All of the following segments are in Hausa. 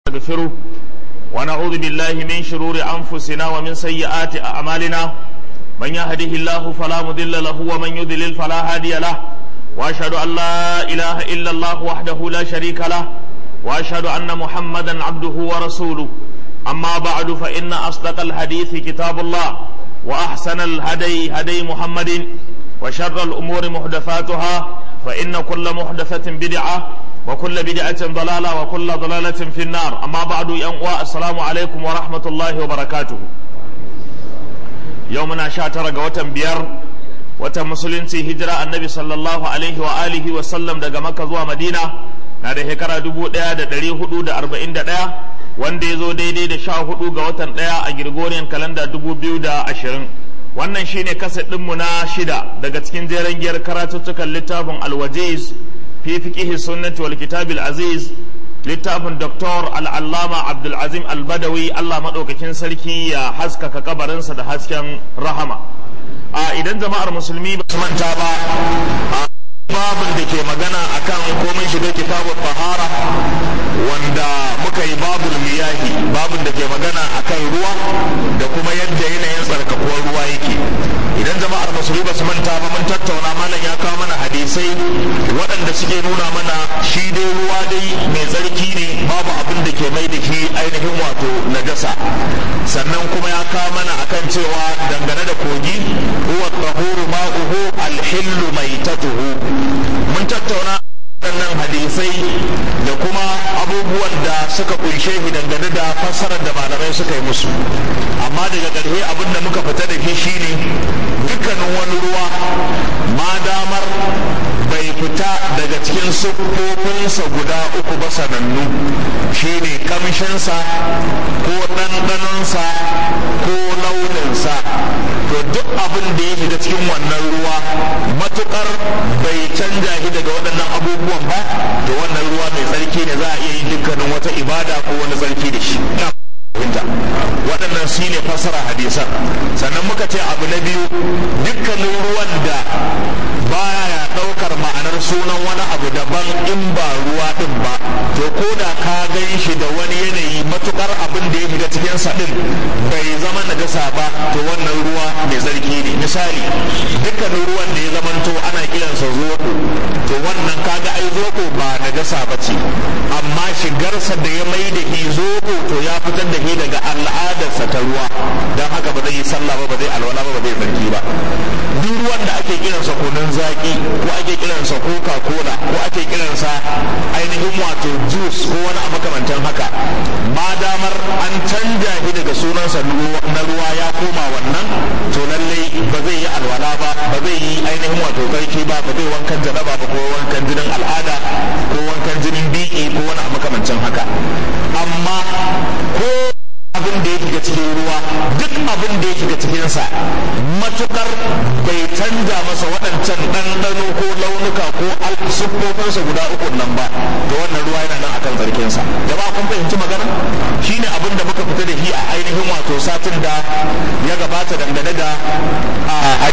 نستغفره ونعوذ بالله من شرور أنفسنا ومن سيئات أعمالنا من يهده الله فلا مضل له ومن يضلل فلا هادي له وأشهد أن لا إله إلا الله وحده لا شريك له وأشهد أن محمدا عبده ورسوله أما بعد فإن أصدق الحديث كتاب الله وأحسن الهدي هدي محمد وشر الأمور محدثاتها فإن كل محدثة بدعة وكل بدعة ضلالة وكل ضلالة في النار أما بعد ينقوى السلام عليكم ورحمة الله وبركاته يومنا شاتر قوة بير wata musulunci hijira annabi sallallahu alaihi wa alihi wa sallam daga makka zuwa madina na da shekara dubu ɗaya da ɗari hudu da arba'in da ɗaya wanda ya zo daidai da sha hudu ga watan ɗaya a Gregorian kalanda dubu biyu da ashirin wannan shine kasa ɗinmu na shida daga cikin jeren giyar karatuttukan littafin alwajiz fi fiqihi sunnati wal kitabil aziz littafin doktor al'allama abdulazim albadawi allah maɗaukakin sarki ya haskaka kabarinsa da hasken rahama a idan jama'ar musulmi ba su manta ba babin da ke magana akan komai shiga kitabun tahara wanda muka yi babul miyahi babin da ke magana akan ruwa da kuma yadda yanayin tsarkakuwar ruwa yake idan jama'ar musulmi ba su manta ba mun tattauna malam ya kawo mana hadisai waɗanda suke nuna mana shi dai ruwa dai mai tsarki ne babu abin da ke mai da shi ainihin wato najasa sannan kuma ya kawo mana akan cewa dangane da kogi huwa tahuru ma'uhu alhillu maitatuhu mun tattauna waɗannan hadisai da kuma abubuwan da suka kunshe shi dangane da fassarar da malamai suka yi musu amma daga ƙarshe abin da muka fita da shi shine dukkanin wani ruwa ma damar bai fita daga cikin siffofinsa guda uku ba sanannu shine kamshinsa ko ɗanɗanonsa ko launinsa to duk abin da ya shiga cikin wannan ruwa matukar bai canja shi daga waɗannan abubuwan ba to wannan ruwa mai tsarki ne za a iya yin dukkanin wata ibada ko wani tsarki da shi fahimta waɗannan shi ne fassara hadisan sannan muka ce abu na biyu dukkanin ruwan da baya ɗaukar ma'anar sunan wani abu daban in ba ruwa ɗin ba to ko da ka gan shi da wani yanayi matukar abin da ya shiga cikin sa ɗin bai zama najasa ba to wannan ruwa mai tsarki ne misali dukkanin ruwan da ya zamanto ana kiransa zoko to wannan kaga ai zoko ba najasa ba ce amma shigarsa da ya mai da shi zoko to ya fitar da shi daga al'adarsa ta ruwa don haka ba zai yi sallah ba ba zai alwala ba ba zai tsarki ba duk ruwan da ake kiransa kunun zaki ko ake kiransa coca cola ko ake kiransa ainihin wato juice ko wani makamantan haka ma damar an canja shi daga sunansa na ruwa ya koma wannan to lallai ba zai yi alwala ba ba zai yi ainihin wato tsarki ba ba zai wankan jaraba ba ko wankan jinin al'ada ko wankan jinin biki ko wani makamancin haka amma ko abin da ya shiga cikin ruwa duk abin da ya shiga cikinsa matukar bai canja masa waɗancan ɗanɗano ko launuka ko siffofinsa guda uku nan ba to wannan ruwa yana nan akan tsarkinsa jama'a kun fahimci magana shine abin da muka fita da shi a ainihin wato satin da ya gabata dangane da a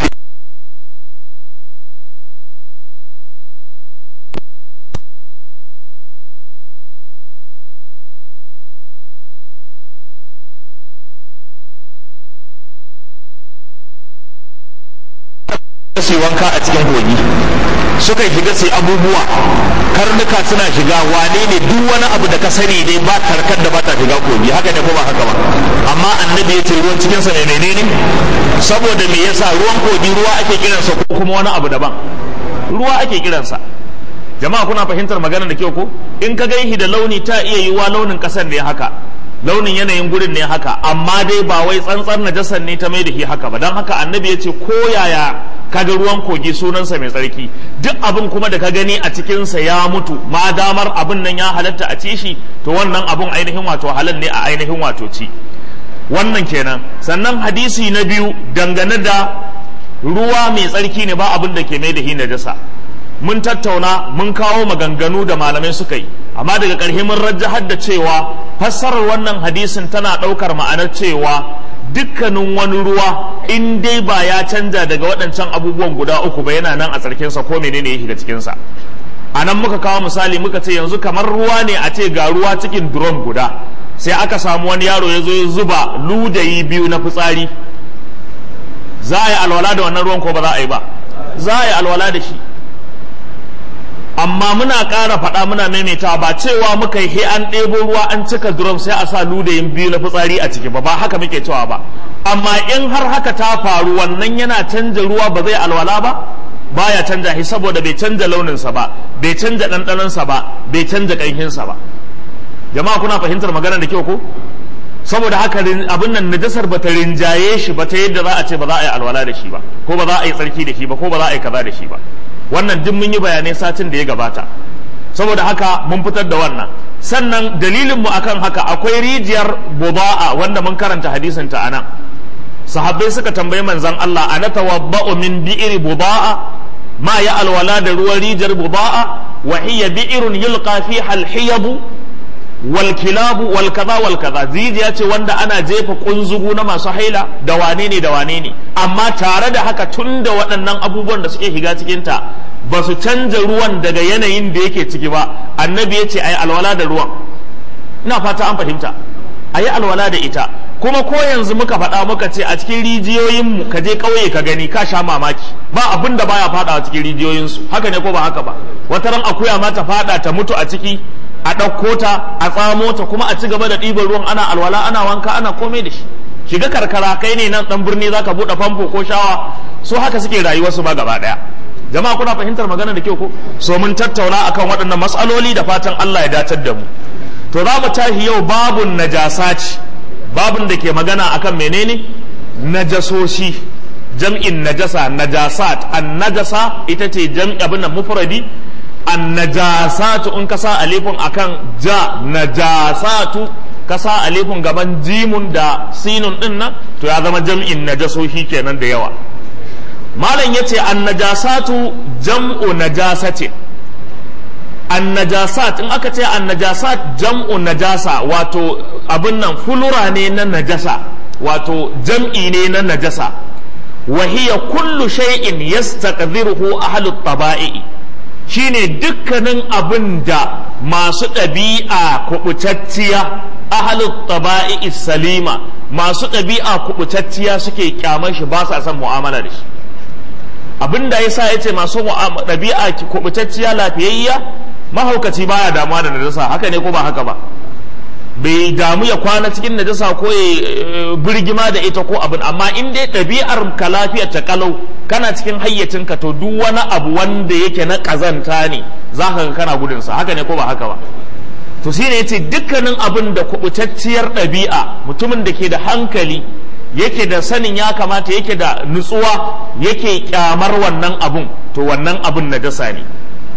su wanka a cikin kogi suka shiga sai abubuwa karnuka suna shiga wane ne duk wani abu da ka sani dai ba karkar da ba ta shiga kogi haka ne ko ba haka ba amma annabi ya ce ruwan cikin sa ne menene saboda me yasa ruwan kogi ruwa ake kiransa ko kuma wani abu daban ruwa ake kiransa jama'a kuna fahimtar magana da kyau ko in ka gaihi da launi ta iya yiwa launin kasar ne haka launin yanayin gurin ne haka amma dai ba wai tsantsar najasar ne ta mai da shi haka ba don haka annabi ya ce ko yaya kaga ruwan kogi sunansa mai tsarki duk abin kuma da ka gani a cikinsa ya mutu ma damar abin nan ya halatta a ci shi to wannan abin ainihin wato halal ne a ainihin wato ci wannan kenan sannan hadisi na biyu dangane da ruwa mai tsarki ne ba abin da ke mai da shi najasa mun tattauna mun kawo maganganu da malamai suka yi amma daga ƙarshe mun rajahar da cewa fassarar wannan hadisin tana ɗaukar ma'anar cewa dukkanin wani ruwa in dai ba ya canja daga waɗancan abubuwan guda uku ba yana nan a tsarkinsa ko menene ya shiga cikinsa a nan muka kawo misali muka ce yanzu kamar ruwa ne a ce ga ruwa cikin drum guda sai aka samu wani yaro ya zo ya zuba ludayi biyu na fitsari za a yi alwala da wannan ruwan ko ba za a yi ba za a yi alwala da shi amma muna ƙara faɗa muna maimaitawa ba cewa muka yi an ɗebo ruwa an cika drum sai a sa ludayin biyu na fitsari a ciki ba ba haka muke cewa ba amma in har haka ta faru wannan yana canja ruwa ba zai alwala ba baya canja shi saboda bai canja launinsa ba bai canja ɗanɗanonsa ba bai canja ƙanshinsa ba jama'a kuna fahimtar maganar da kyau ko saboda haka abin nan najasar ba ta rinjaye shi ba ta yadda za a ce ba za a yi alwala da shi ba ko ba za a yi tsarki da shi ba ko ba za a yi kaza da shi ba wannan duk mun yi bayanai satin da ya gabata saboda haka mun fitar da wannan sannan dalilin mu akan haka akwai rijiyar buda'a wanda mun karanta hadisin ta anan sahabbai suka tambayi manzon Allah ana tawabba'u min bi'ri buda'a ma ya alwala da ruwan rijiyar buda'a wa hiya bi'run yulqa fiha al-hiyab wal kilabu wal kaza wal kaza zijiya ce wanda ana jefa kunzugu na masu haila da wane ne da wane ne amma tare da haka tun da waɗannan abubuwan da suke shiga cikin ta ba su canja ruwan daga yanayin da yake ciki ba annabi ya ce ayi alwala da ruwan ina fata an fahimta ayi alwala da ita kuma ko yanzu muka faɗa muka ce a cikin rijiyoyinmu ka je ƙauye ka gani ka sha mamaki ba abin da baya faɗa a cikin rijiyoyinsu haka ne ko ba haka ba wata ran akuya ma ta faɗa ta mutu a ciki a ɗauko ta a tsamo ta kuma a ci gaba da ɗiban ruwan ana alwala ana wanka ana komai da shi shiga karkara kai ne nan ɗan birni zaka buɗe famfo ko shawa so haka suke rayuwarsu ma gaba ɗaya jama'a kuna fahimtar magana da kyau ko so mun tattauna akan waɗannan matsaloli da fatan Allah ya datar da mu to za mu tashi yau babun najasati babun da ke magana akan menene najasoshi jam'in najasa najasat an najasa ita ce jam'i abin nan mufradi an najasatu in kasa alifin akan ja najasatu kasa alifin gaban jimun da sinun din nan to ya zama jam'in najasoshi kenan da yawa malam yace an najasatu jam'u najasati an najasat in aka ce an najasat jam'u najasa wato abin nan fulura ne na najasa wato jam'i ne na najasa wa hiya kullu shay'in yastaqdiruhu ahlut taba'i shine dukkanin abin da masu ɗabi'a kubutacciya ahlut taba'i salima masu ɗabi'a kubutacciya suke kyamar shi ba sa son mu'amala da shi abin da yasa yace masu ɗabi'a kubutacciya lafiyayya mahaukaci baya damuwa da najasa haka ne ko ba haka ba bai damu ya kwana cikin najasa ko ya birgima da ita ko abin amma in dai ɗabi'ar ka lafiyar ta kalau kana cikin hayyacinka to duk wani abu wanda yake na ƙazanta ne za ka ga kana gudunsa haka ne ko ba haka ba to shine yace dukkanin abin da kubutacciyar ɗabi'a mutumin da ke da hankali yake da sanin ya kamata yake da nutsuwa yake kyamar wannan abun to wannan abun najasa ne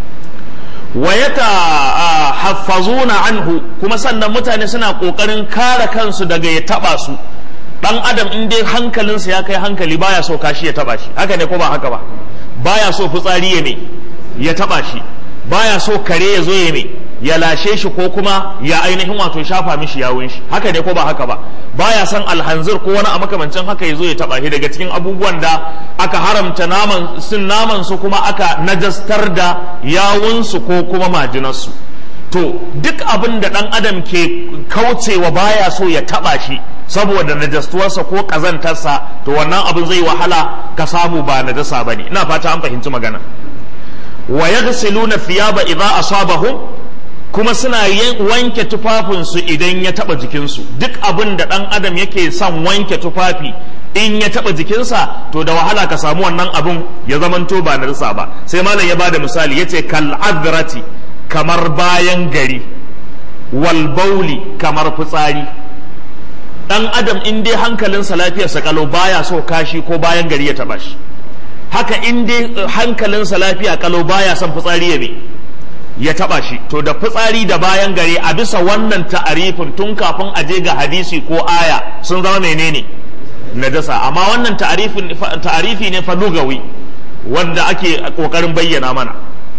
wa yata haffazuna anhu kuma sannan mutane suna kokarin kare kansu daga ya taba su dan adam in dai hankalinsa ya kai hankali baya so kashi ya taba shi haka ne ko ba haka ba baya so fitsari ya ne ya taba shi baya so kare ya zo ya ne ya lashe shi ko kuma ya ainihin wato shafa mishi yawun shi haka ne ko ba haka ba baya san alhanzir ko wani a makamancin haka ya zo ya taba shi daga cikin abubuwan da aka haramta naman sun naman su kuma aka najastar da yawun su ko kuma majinar su to duk abin da dan adam ke kaucewa baya so ya taba shi saboda najastuwarsa ko kazantarsa to wannan abin zai wahala ka samu ba najasa bane ina fata an fahimci magana wa yaghsiluna thiyaba idza asabahum kuma suna wanke tufafinsu idan ya taba jikinsu duk abin da ɗan adam yake son wanke tufafi in ya taba jikinsa to da wahala ka samu wannan abin ya zamanto ba na risa ba sai malam ya bada misali yace kal adrati kamar bayan gari wal bauli kamar fitsari dan adam in dai hankalinsa lafiyarsa kalau baya so kashi ko bayan gari ya taba shi haka in dai hankalinsa lafiya kalau baya son fitsari ya ne ya taba shi to da fitsari da bayan gare a bisa wannan ta'arifin tun kafin a je ga hadisi ko aya sun zama menene najasa amma wannan ta'arifin ta'arifi ne fa lugawi wanda ake kokarin bayyana mana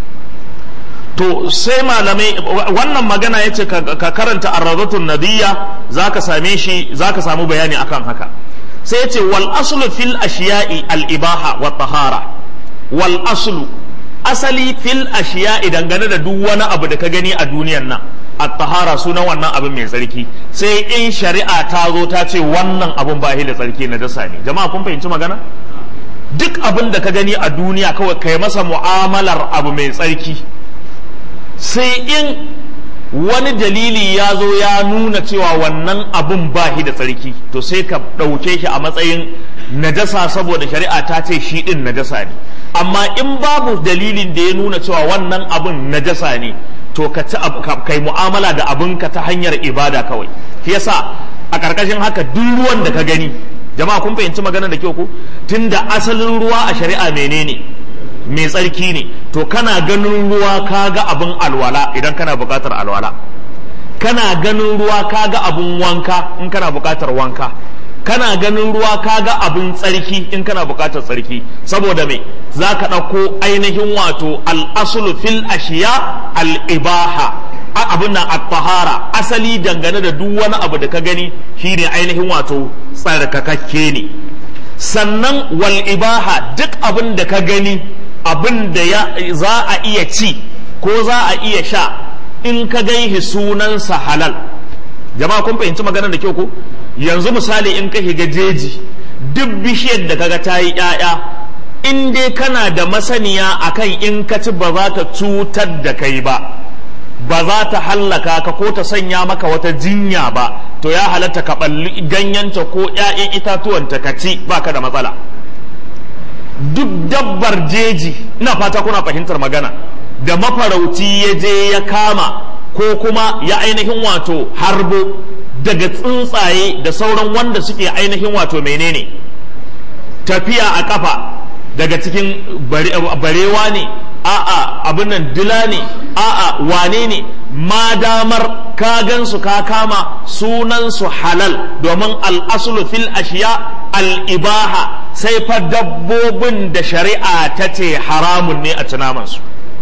to sai malamai wannan magana yace ka karanta ar-radatun nadiyya zaka same shi zaka samu bayani akan haka sai yace wal aslu fil ashiya'i al ibaha wa tahara wal aslu asali fil ashiya idan gane da duk wani abu da ka gani a duniyan nan at-tahara sunan wannan abin mai tsarki sai in shari'a ta zo ta ce wannan abun ba da tsarki na dasa ne jama'a kun fahimci magana duk abin da ka gani a duniya kawai kai masa mu'amalar abu mai tsarki sai in wani dalili ya zo ya nuna cewa wannan abun ba shi da tsarki to sai ka ɗauke shi a matsayin najasa saboda shari'a ta ce shi ɗin najasa ne amma in babu dalilin da ya nuna cewa wannan abun najasa ne to ka ci kai mu'amala da abinka ta hanyar ibada kawai shi yasa a ƙarƙashin haka duk ruwan da ka gani jama'a kun fahimci magana da kyau ku tunda asalin ruwa a shari'a menene mai tsarki ne to kana ganin ruwa ka ga abin alwala idan kana buƙatar alwala kana ganin ruwa ka ga abin wanka in kana buƙatar wanka kana ganin ruwa ka ga abin tsarki in kana buƙatar tsarki saboda me za ka ɗauko ainihin wato al'asulu fil ashiya al'ibaha abin nan at-tahara asali dangane da duk wani abu da ka gani shine ainihin wato tsarkakakke ne sannan wal ibaha duk abin da ka gani abin da ya za a iya ci ko za a iya sha in ka gaihi sunansa halal jama'a kun fahimci maganar da kyau ko yanzu misali in ka shiga jeji duk bishiyar da kaga ta yi ƴaƴa in dai kana da masaniya akan in ka ci ba za ta cutar da kai ba ba za ta hallaka ka ko ta sanya maka wata jinya ba to ya halatta ka balli ganyenta ko ƴaƴan itatuwanta ka ci baka da matsala duk dabbar jeji ina fata kuna fahimtar magana da mafarauci ya je ya kama ko kuma ya ainihin wato harbo daga tsuntsaye da sauran wanda suke ainihin wato menene tafiya a kafa daga cikin barewa ne a'a abin nan dila ne a'a wane ne ma damar ka gansu ka kama sunansu halal domin al'asulu fil ashiya al'ibaha sai fa dabbobin da shari'a ta ce haramun ne a tunamansu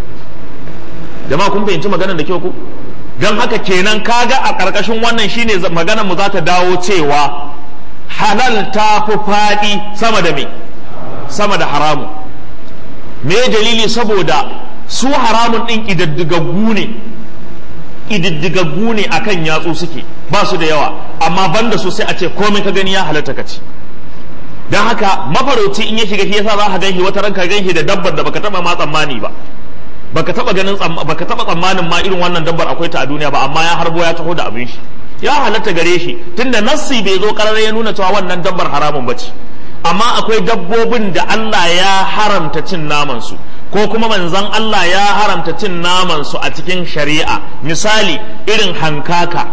jama'a kun fahimci maganar da kyau ku don haka kenan kaga a ƙarƙashin wannan shine maganar mu za ta dawo cewa halal ta fi faɗi sama da me sama da haramun me dalili saboda su haramun ɗin ƙididdigaggu ne ƙididdigaggu ne akan yatsu suke ba su da yawa amma banda su sai a ce komai ka gani ya halatta ka ci don haka mafarauci in ya shiga shi yasa za ka ganshi wata ranka ganshi da dabbar da baka taba ma tsammani ba baka taba ganin baka taba tsammanin ma irin wannan dabbar akwai ta a duniya ba amma ya harbo ya taho da abin shi ya halatta gare shi tunda nassi bai zo karar ya nuna cewa wannan dabbar haramun bace amma akwai dabbobin da Allah ya haramta cin naman su ko kuma manzon Allah ya haramta cin naman su a cikin shari'a misali irin hankaka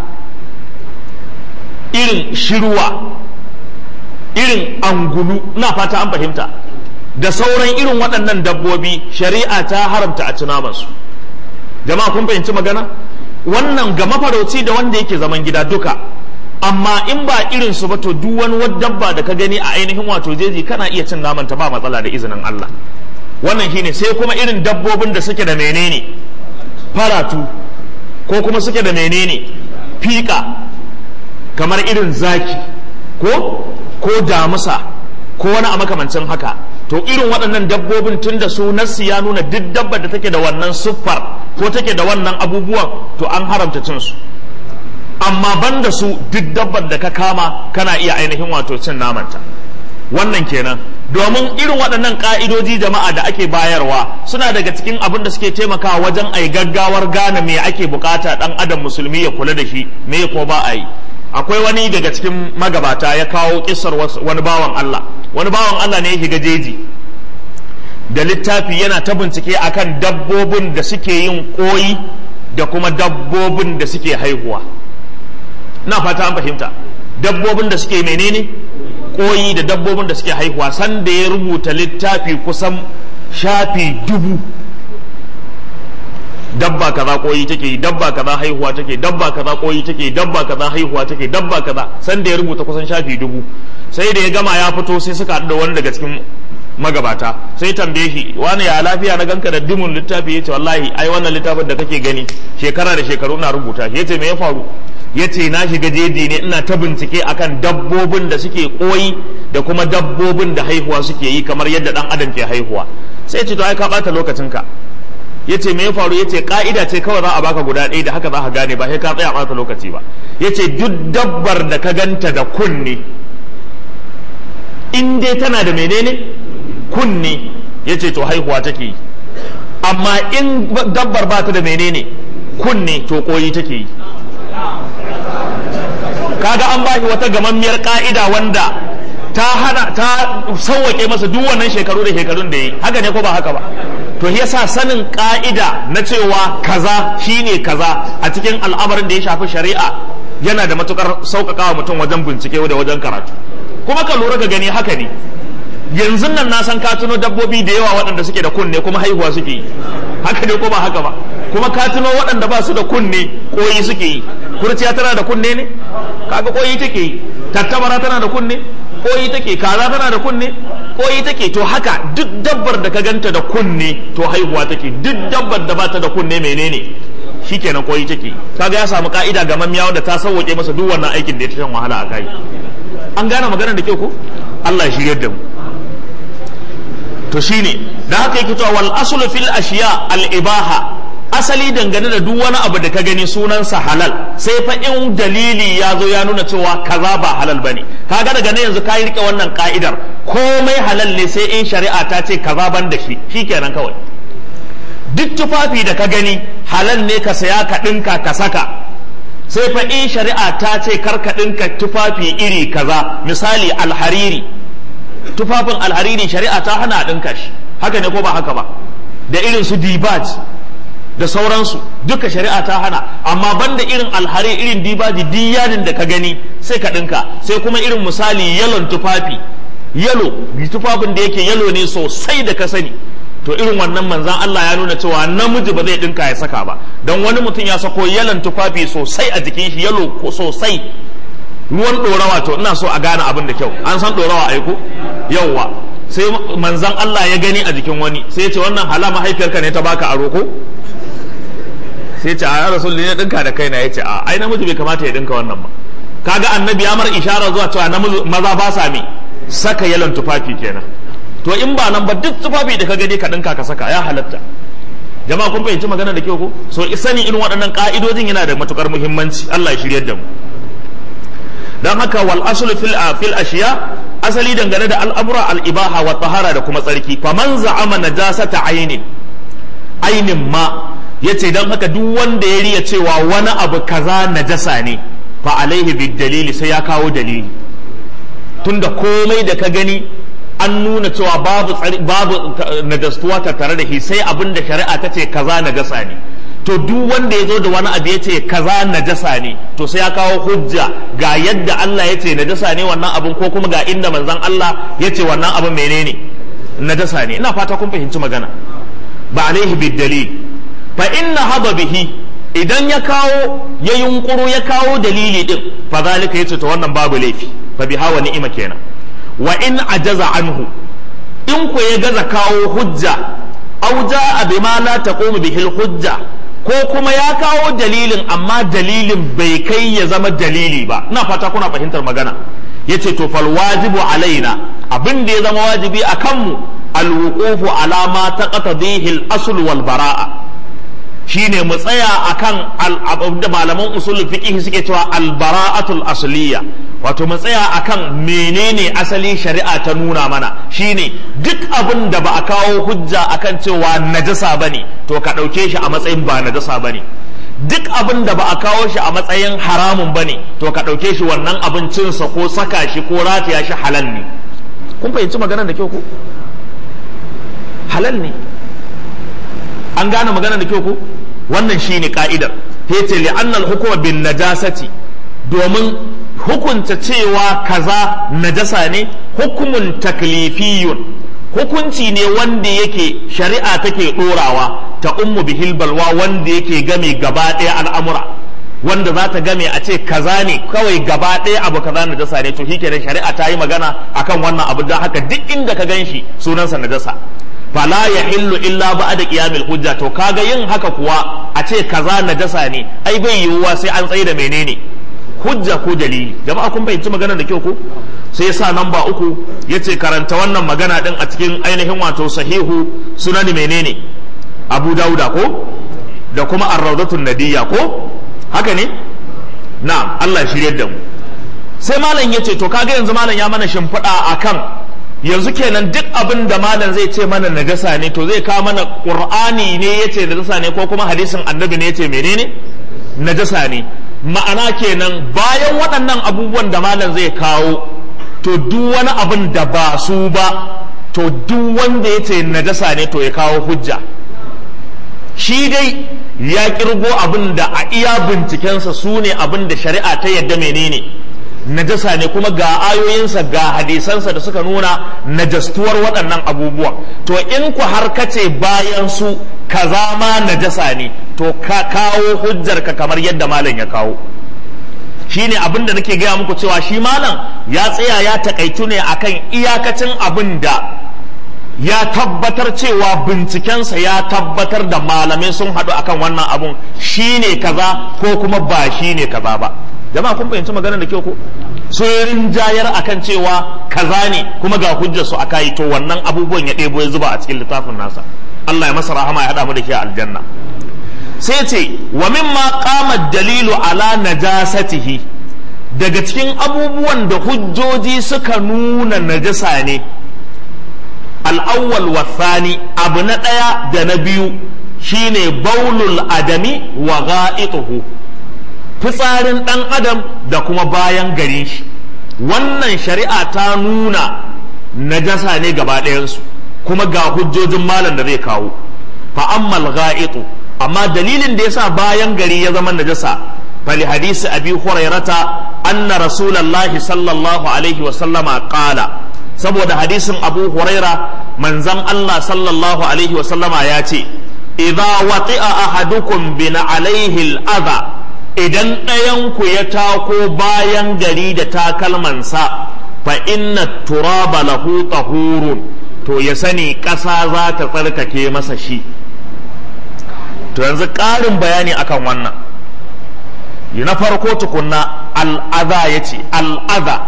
irin shirwa irin angulu na fata an fahimta da sauran irin waɗannan dabbobi shari'a ta haramta a tunamansu jama'a kun fahimci magana wannan ga mafarauci da wanda yake zaman gida duka amma in ba irin su ba to duk wani dabba da ka gani a ainihin wato jeji kana iya cin naman ta ba matsala da izinin Allah wannan shine sai kuma irin dabbobin da suke da menene faratu ko kuma suke da menene fika kamar irin zaki ko ko damusa ko wani a makamancin haka to irin waɗannan dabbobin tun da su nassi ya nuna duk dabbar da take da wannan siffar ko take da wannan abubuwan to an haramta cin su amma banda su duk dabbar da ka kama kana iya ainihin wato cin namanta wannan kenan domin irin waɗannan ƙa'idoji jama'a da ake bayarwa suna daga cikin abin da suke taimakawa wajen a yi gaggawar gane me ake bukata ɗan adam musulmi ya kula da shi me ko ba a yi akwai wani daga cikin magabata ya kawo kisar wani bawan Allah wani bawan Allah ne ya shiga jeji da littafi yana ta bincike akan dabbobin da suke yin koyi da kuma dabbobin da suke haihuwa na fata an fahimta dabbobin da suke menene koyi da dabbobin da suke haihuwa sanda ya rubuta littafi kusan shafi dubu dabba kaza koyi take dabba kaza haihuwa take dabba kaza koyi take dabba kaza haihuwa take dabba kaza san da ya rubuta kusan shafi dubu sai da ya gama ya fito sai suka haɗu da wani daga cikin magabata sai tambaye shi wani ya lafiya na ganka da dimun littafi yace wallahi ai wannan littafin da kake gani shekara da shekaru na rubuta shi yace me ya faru yace na shiga jeji ne ina ta bincike akan dabbobin da suke koyi da kuma dabbobin da haihuwa suke yi kamar yadda dan adam ke haihuwa sai ce to ai ka bata lokacinka yace me ya faru yace ka'ida ce kawai za a baka guda ɗaya da haka za ka gane ba sai ka tsaya ɓata lokaci ba yace duk dabbar da ka ganta da kunne in dai tana da menene kunne yace to haihuwa take yi amma in dabbar ba ta da menene kunne to koyi take yi kaga an bashi wata gamammiyar ka'ida wanda ta hana ta sauwake masa duk wannan shekaru da shekarun da yi haka ne ko ba haka ba to yasa sanin ka'ida na cewa kaza shine kaza a cikin al'amarin da ya shafi shari'a yana da matukar sauƙaƙawa mutum wajen bincike da wajen karatu kuma ka lura ka gani haka ne yanzu nan na san ka tuno dabbobi da yawa waɗanda suke da kunne kuma haihuwa suke yi haka ne ko ba haka ba kuma ka tuno waɗanda ba su da kunne koyi suke yi kurciya tana da kunne ne kaga koyi take yi tattabara tana da kunne koyi take kaza tana da kunne koyi take to haka duk dabbar da ka ganta da kunne to haihuwa take duk dabbar da bata da kunne menene shikenan koyi take kaga ya samu ka'ida ga mamiya wanda ta sauke masa duk wannan aikin da ya shan wahala a kai an gane maganar da kyau ko Allah ya shiryar da mu to shine da haka yake cewa wal aslu fil ashiya al ibaha asali dangane da duk wani abu da ka gani sunansa halal sai fa in dalili ya zo ya nuna cewa kaza ba halal bane kaga daga nan yanzu ka rike wannan ka'idar komai halal ne sai in shari'a ta ce kaza ban da shi shikenan kawai duk tufafi da ka gani halal ne ka saya ka dinka ka saka sai fa in shari'a ta ce kar ka dinka tufafi iri kaza misali alhariri tufafin alhariri shari'a ta hana a dinka shi haka ne ko ba haka ba da irin su dibaj da sauransu duka shari'a ta hana amma banda irin alhari irin dibaji diyanin da ka gani sai ka ɗinka sai kuma irin misali yalon tufafi yalo tufafin da yake yalo ne sosai da ka sani to irin wannan manzan Allah ya nuna cewa namiji ba zai ɗinka ya saka ba don wani mutum ya sako yalon tufafi sosai a jikin shi yalo sosai ruwan ɗorawa to ina so a gane abin da kyau an san ɗorawa aiko yauwa sai manzan Allah ya gani a jikin wani sai ya ce wannan hala mahaifiyarka ne ta baka aro ko sai ce a rasul ne dinka da kaina yace a ai namiji bai kamata ya dinka wannan ba kaga annabi ya mar ishara zuwa cewa namiji maza ba sa mi saka yalan tufafi kenan to in ba nan ba duk tufafi da ka gani ka dinka ka saka ya halatta jama'a kun fahimci magana da kyau ko so sani irin waɗannan ka'idojin yana da matukar muhimmanci Allah ya shiryar da mu dan haka wal aslu fil fil ashiya asali dangane da al'amura al ibaha wa tahara da kuma tsarki faman za'ama najasata ainin ainin ma ya ce don haka duk wanda ya riya cewa wani abu kaza najasa ne fa alaihi bid dalili sai ya kawo dalili tunda komai da ka gani an nuna cewa babu babu najastuwa tattare da shi sai abin da shari'a ta ce kaza najasa ne to duk wanda ya zo da wani abu ya ce kaza najasa ne to sai ya kawo hujja ga yadda Allah ya ce najasa ne wannan abun ko kuma ga inda manzon Allah ya ce wannan abun menene najasa ne ina fata kun fahimci magana ba alaihi bid dalil fa inna haba bihi idan ya kawo ya yunkuru ya kawo dalili din fa zalika yace to wannan babu laifi fa biha wa ni'ima kenan wa in ajaza anhu in ku ya gaza kawo hujja aw jaa bima la taqumu bihi hujja ko kuma ya kawo dalilin amma dalilin bai kai ya zama dalili ba ina fata kuna fahimtar magana yace to fal wajibu alaina abin da ya zama wajibi a kanmu alwuqufu ala ma taqtadihi al-asl wal bara'a shine mu tsaya akan da malaman usul fiqh suke cewa al-bara'atul asliya wato mu tsaya akan menene asali shari'a ta nuna mana shine duk abin da ba a kawo hujja akan cewa najasa bane to ka ɗauke shi a matsayin ba najasa bane duk abin da ba a kawo shi a matsayin haramun bane to ka ɗauke shi wannan abincinsa ko saka shi ko rataya shi halal ne kun fahimci maganar da kyau ko halal ne an gane maganar da kyau ko wannan shine ka'idar yace li annal hukuma bin najasati domin hukunta cewa kaza najasa ne hukumun taklifiyun hukunci ne wanda yake shari'a take dorawa ta ummu bihil balwa wanda yake game gaba ɗaya al'amura wanda za ta game a ce kaza ne kawai gaba ɗaya abu kaza najasa ne to shikenan shari'a ta yi magana akan wannan abu don haka duk inda ka gan shi sunansa najasa fala ya hillu illa ba da qiyamil hujja to kaga yin haka kuwa a ce kaza najasa ne ai bai yiwuwa sai an tsaye da menene hujja ko dalili jama'a kun fahimci magana da kyau ko sai yasa namba uku yace karanta wannan magana din a cikin ainihin wato sahihu sunan menene abu dauda ko da kuma ar-rawdatun nadiyya ko haka ne na'am Allah ya shirye da mu sai malam ya ce to kaga yanzu malam ya mana shimfiɗa akan yanzu kenan duk abin da malam zai ce mana najasa ne to zai kawo mana qur'ani ne yace najasa ne ko kuma hadisin annabi ne yace menene najasa ne ma'ana kenan bayan waɗannan abubuwan da malam zai kawo to duk wani abin da ba su ba to duk wanda yace najasa ne to ya kawo hujja shi dai ya kirgo abin da a iya bincikensa su ne abin da shari'a ta yadda menene najasa ne kuma ga ayoyinsa ga hadisansa da suka nuna najastuwar waɗannan abubuwan to in ku har kace bayan su kaza ma najasa ne to ka kawo hujjar ka kamar yadda malam ya kawo shine abin da nake gaya muku cewa shi malam ya tsaya ya takaitu ne akan iyakacin abin da ya tabbatar cewa bincikensa ya tabbatar da malamai sun haɗu akan wannan abun shine kaza ko kuma ba shine kaza ba jama'a kun fahimci maganar da kyau ko sun rinjayar akan cewa kaza ne kuma ga hujjar su aka yi to wannan abubuwan ya ɗebo ya zuba a cikin littafin nasa Allah ya masa rahama ya haɗa mu da shi a aljanna sai ce wa mimma qama dalilu ala najasatihi daga cikin abubuwan da hujjoji suka nuna najasa ne al'awwal wasani abu na ɗaya da na biyu shine baulul adami wa ga'ituhu fitsarin ɗan adam da kuma bayan garin shi wannan shari'a ta nuna najasa ne gaba ɗayansu kuma ga hujjojin malam da zai kawo fa'ammal ga'itu amma dalilin da yasa bayan gari ya zama najasa fali hadisi abi hurairata anna rasulallahi sallallahu alaihi wa sallama qala saboda hadisin abu huraira manzan Allah sallallahu alaihi wa sallama ya ce idza wati'a ahadukum bin alaihi al'adha idan ɗayanku ya tako bayan gari da takalmansa fa inna turaba lahu tahurun to ya sani ƙasa za ta tsarkake masa shi to yanzu ƙarin bayani akan wannan na farko tukunna al'aza ya ce al'aza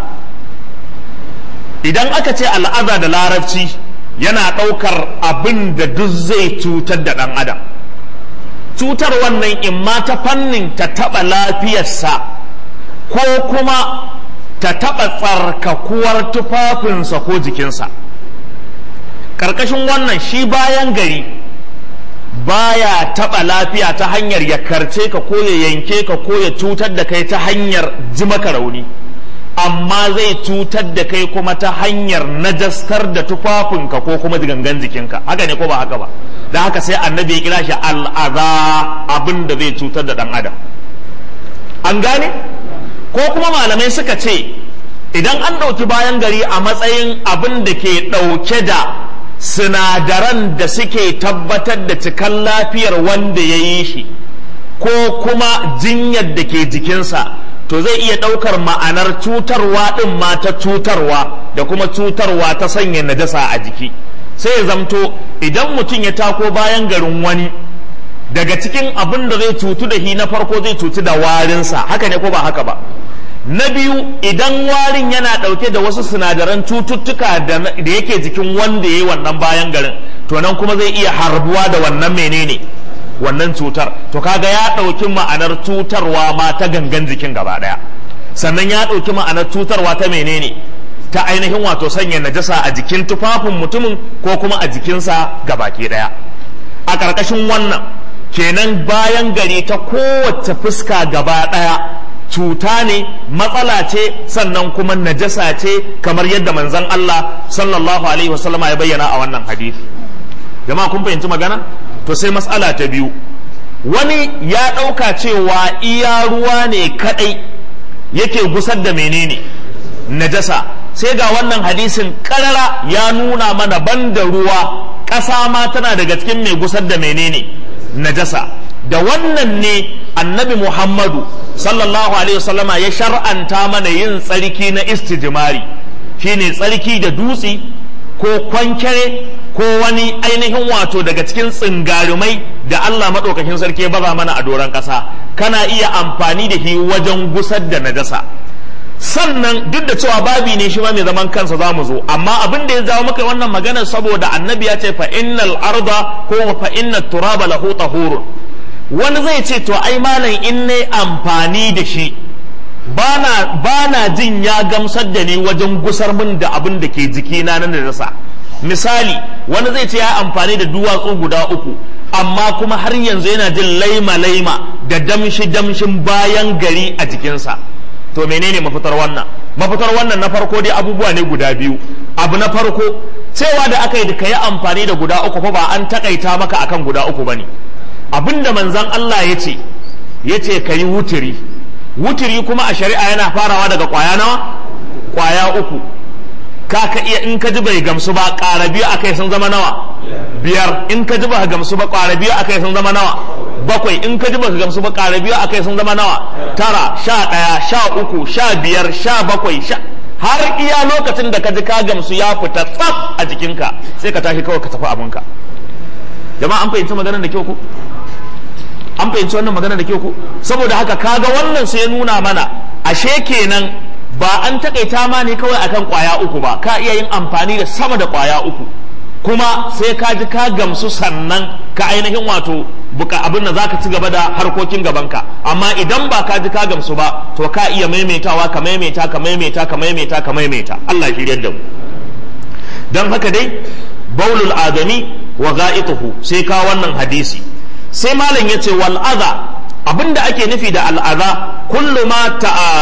idan aka ce al'aza da larabci yana ɗaukar abin da duk zai cutar da ɗan adam cutar wannan in ma ta fannin ta taɓa lafiyarsa ko kuma ta taɓa tsarkakuwar tufafinsa ko jikinsa ƙarƙashin wannan shi bayan gari baya taɓa lafiya ta hanyar ya karce ka ko ya yanke ka ko ya cutar da kai ta hanyar ji maka rauni amma zai cutar da kai kuma ta hanyar najastar da tufafinka ko kuma gangan jikinka haka ne ko ba haka ba da haka sai annabi ya kira shi al'aza abin da zai cutar da ɗan adam an gane ko kuma malamai suka ce idan an ɗauki bayan gari a matsayin abin da ke ɗauke da sinadaran da suke tabbatar da cikan lafiyar wanda ya yi shi ko kuma jinyar da ke jikinsa to zai iya ɗaukar ma'anar cutarwa ɗin ma ta cutarwa da kuma cutarwa ta sanya najasa a jiki sai ya zamto idan mutum ya tako bayan garin wani daga cikin abin da zai cutu da shi na farko zai cutu da warinsa haka ne ko ba haka ba na biyu idan warin yana ɗauke da wasu sinadaran cututtuka da yake jikin wanda ya yi wannan bayan garin to nan kuma zai iya harbuwa da wannan menene wannan cutar to kaga ya ɗauki ma'anar cutarwa ma ta gangan jikin gaba ɗaya sannan ya ɗauki ma'anar cutarwa ta menene ta ainihin wato sanya najasa a jikin tufafin mutumin ko kuma a jikinsa gabaki ɗaya a ƙarƙashin wannan kenan bayan gari ta kowace fuska gaba ɗaya cuta ne matsala ce sannan kuma najasa ce kamar yadda manzon Allah sallallahu alaihi wasallama ya bayyana a wannan hadisi jama'a kun fahimci magana to sai matsala ta biyu wani ya ɗauka cewa iya ruwa ne kaɗai yake gusar da menene najasa sai ga wannan hadisin ƙarara ya nuna mana banda ruwa ƙasa ma tana daga cikin mai gusar da menene najasa da wannan ne annabi muhammadu sallallahu alaihi wasallama ya shar'anta mana yin tsarki na istijimari shine tsarki da dutse ko kwankere ko wani ainihin wato daga cikin tsingarumai da Allah maɗaukakin sarki baza mana a doron ƙasa kana iya amfani da shi wajen gusar da najasa sannan duk da cewa babi ne shi ma mai zaman kansa za mu zo amma abin da ya jawo maka wannan maganar saboda annabi ya ce fa innal arda ko fa innat turaba lahu tahurun wani zai ce to ai malam in ne amfani da shi bana bana jin ya gamsar da ni wajen gusar min da abin da ke jikina na najasa misali wani zai ce ya amfani da duwatsu guda uku amma kuma har yanzu yana jin laima laima da damshi damshin bayan gari a jikinsa to menene mafitar wannan mafitar wannan na farko dai abubuwa ne guda biyu abu na farko cewa da aka yi da kayi amfani da guda uku fa ba an takaita maka akan guda uku bane abinda manzon Allah ya ce ya ce ka yi wuturi wuturi kuma a shari'a yana farawa daga kwaya nawa kwaya uku ka ka iya in ka ji bai gamsu ba ƙara biyu akai sun zama nawa biyar in ka ji ba gamsu ba ƙara biyu akai sun zama nawa bakwai in ka ji ba gamsu ba ƙara biyu akai sun zama nawa tara sha ɗaya sha uku sha biyar sha bakwai sha har iya lokacin da ka ji ka gamsu ya fita tsaf a jikinka sai ka tashi kawai ka tafi abinka jama'a an fahimci maganar da kyau ko an fahimci wannan magana da kyau ko saboda haka kaga wannan sai nuna mana ashe kenan ba an takaita ma ne kawai akan kwaya uku ba ka iya yin amfani da sama da kwaya uku kuma sai ka ji ka gamsu sannan ka ainihin wato buka abin da zaka ci gaba da harkokin gabanka amma idan ba ka ji ka gamsu ba to ka iya maimaitawa ka maimaita ka maimaita ka maimaita ka maimaita Allah ya shiryar da mu dan haka dai baulul adami wa ga'ituhu sai ka wannan hadisi sai malam ya ce wal adha abinda ake nufi da al'adha kullu ma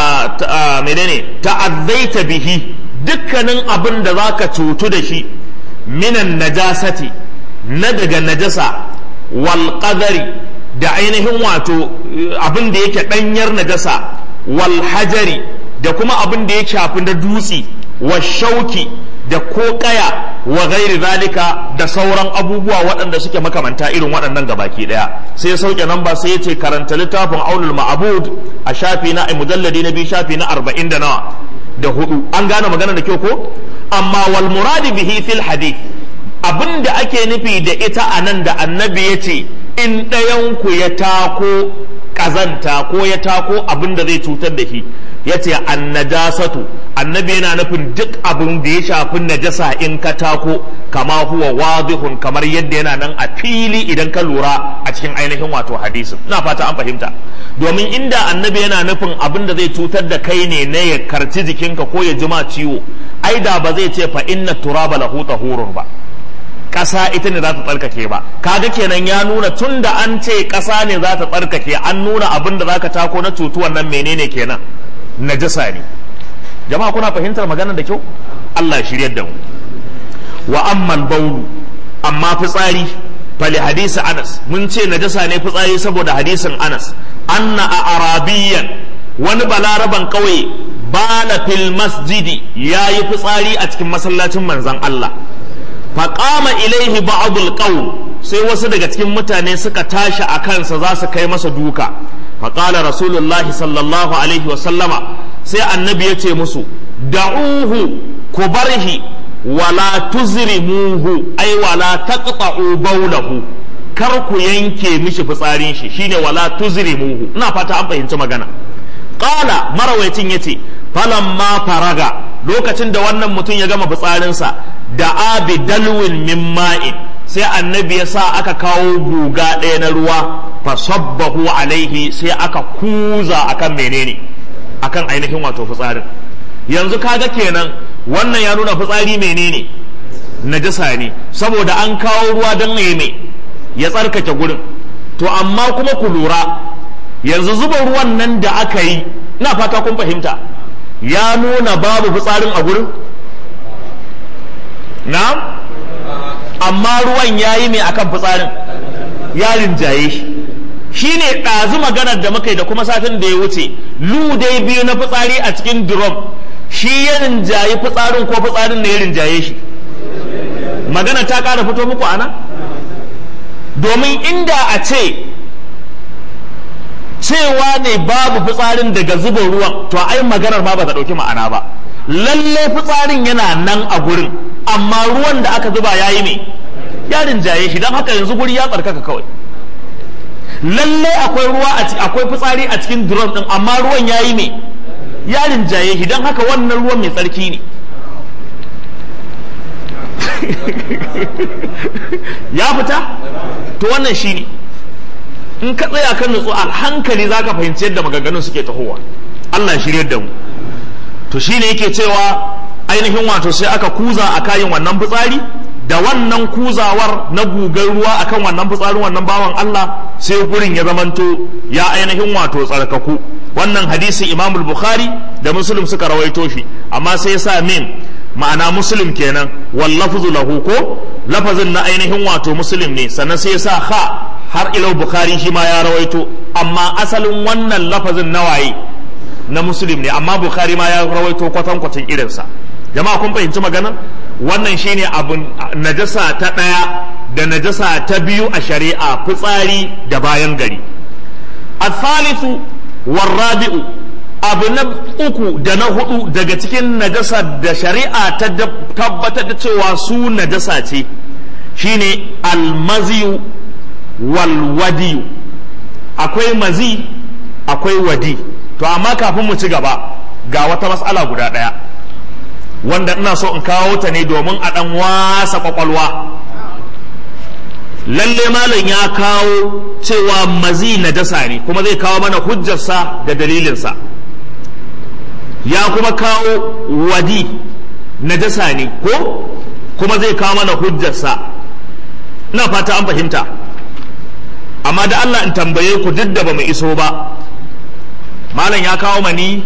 ta menene ta'azzaita bihi dukkanin abin da zaka cutu da shi minan najasati na daga najasa wal qadari da ainihin wato abin da yake danyar najasa wal hajari da kuma abin da ya shafi na dutse wa shauki da ko kaya wa gairi zalika da sauran abubuwa waɗanda suke makamanta irin waɗannan gabaki ɗaya sai sauke nan ba sai ya ce karanta littafin aulul ma'abud a shafi na mujalladi na biyu shafi na arba'in da nawa da hudu an gane magana da kyau ko amma wal muradi bihi fil hadith abin da ake nufi da ita a nan da annabi ya ce in ɗayanku ya tako ƙazanta ko ya tako abin da zai cutar da shi ya ce annajasatu annabi yana nufin duk abin da ya shafi najasa in ka tako kama huwa wadihun kamar yadda yana nan a fili idan ka lura a cikin ainihin wato hadisin ina fata an fahimta domin inda annabi yana nufin abin da zai cutar da kai ne na ya karci jikinka ko ya jima ciwo ai da ba zai ce fa inna turaba lahu tahurun ba ƙasa ita ne za ta tsarkake ba kaga kenan ya nuna tun da an ce ƙasa ne za ta tsarkake an nuna abin da za ka tako na cutuwan nan menene kenan najasa ne jama'a kuna fahimtar maganar da kyau Allah shiryar da mu wa ammal baulu amma fitsari fali hadisi Anas mun ce najasa ne fitsari saboda hadisin Anas anna a arabiyyan wani balaraban kauye bala fil masjidi yayi fitsari a cikin masallacin manzon Allah faƙama ilaihi ba'dul qaum sai wasu daga cikin mutane suka tashi a kansa za su kai masa duka faƙala rasulullah sallallahu alaihi wa sallama sai annabi ya ce musu da'uhu ku barhi wala tuzrimuhu ai wala taqta'u bawlahu kar ku yanke mishi fitsarin shi shine wala tuzrimuhu ina fata an fahimci magana qala marawaitin yace falamma faraga lokacin da wannan mutum ya gama fitsarinsa da abi dalwin min ma'in sai annabi ya sa aka kawo guga ɗaya na ruwa fasabbahu alaihi sai aka kuza akan menene akan ainihin wato fitsarin yanzu kaga kenan wannan ya nuna fitsari menene najasa ne saboda an kawo ruwa don mai ya tsarkake gurin to amma kuma ku lura yanzu zuba ruwan nan da aka yi ina fata kun fahimta ya nuna babu fitsarin a gurin na amma ruwan ya yi mai akan fitsarin ya rinjaye shi shi ne ɗazu maganar da muka yi da kuma satin da ya wuce dai biyu na fitsari a cikin drum shi ya rinjaye fitsarin ko fitsarin ne ya rinjaye shi magana ta ƙara fito muku ana domin inda a ce cewa ne babu fitsarin daga zuba ruwan to ai maganar ma ba ta ɗauki ma'ana ba lalle fitsarin yana nan a gurin amma ruwan da aka zuba ya yi ne ya rinjaye shi don haka yanzu guri ya tsarkaka kawai lalle akwai ruwa akwai fitsari a cikin drum din amma ruwan ya yi ne ya rinjaye shi don haka wannan ruwan mai tsarki ne ya fita to wannan shi ne in ka tsaya kan nutsu a hankali za ka fahimci yadda maganganun suke tahowa Allah shirya da mu to shi ne yake cewa ainihin wato sai aka kuza a kayan wannan fitsari da wannan kuzawar na gugar ruwa akan wannan fitsarin wannan bawan Allah sai gurin ya zamanto ya ainihin wato tsarkaku wannan hadisi Imam Bukhari da Muslim suka rawaito shi amma sai ya sa min ma'ana Muslim kenan wal lafzu lahu ko lafazin na ainihin wato Muslim ne sannan sai ya sa ha har ilau Bukhari shi ma ya rawaito amma asalin wannan lafazin na waye na Muslim ne amma Bukhari ma ya rawaito kwatankwacin irinsa jama'a kun fahimci maganar wannan shine abun najasa ta ɗaya da najasa ta biyu a shari'a fitsari da bayan gari al-thalithu warrabi'u abu na uku da na hudu daga cikin najasa da shari'a ta tabbatar da cewa su najasa ce shine almaziyu walwadiyu akwai mazi akwai wadi to amma kafin mu ci gaba ga wata matsala guda ɗaya wanda ina so in kawo ta ne domin a ɗan wasa kwakwalwa lalle malam ya kawo cewa mazi najasa ne kuma zai kawo mana hujjarsa da dalilinsa ya kuma kawo wadi najasa ne ko kuma zai kawo mana hujjarsa ina fata an fahimta amma da Allah in tambaye ku duk da ba mu iso ba malam ya kawo mani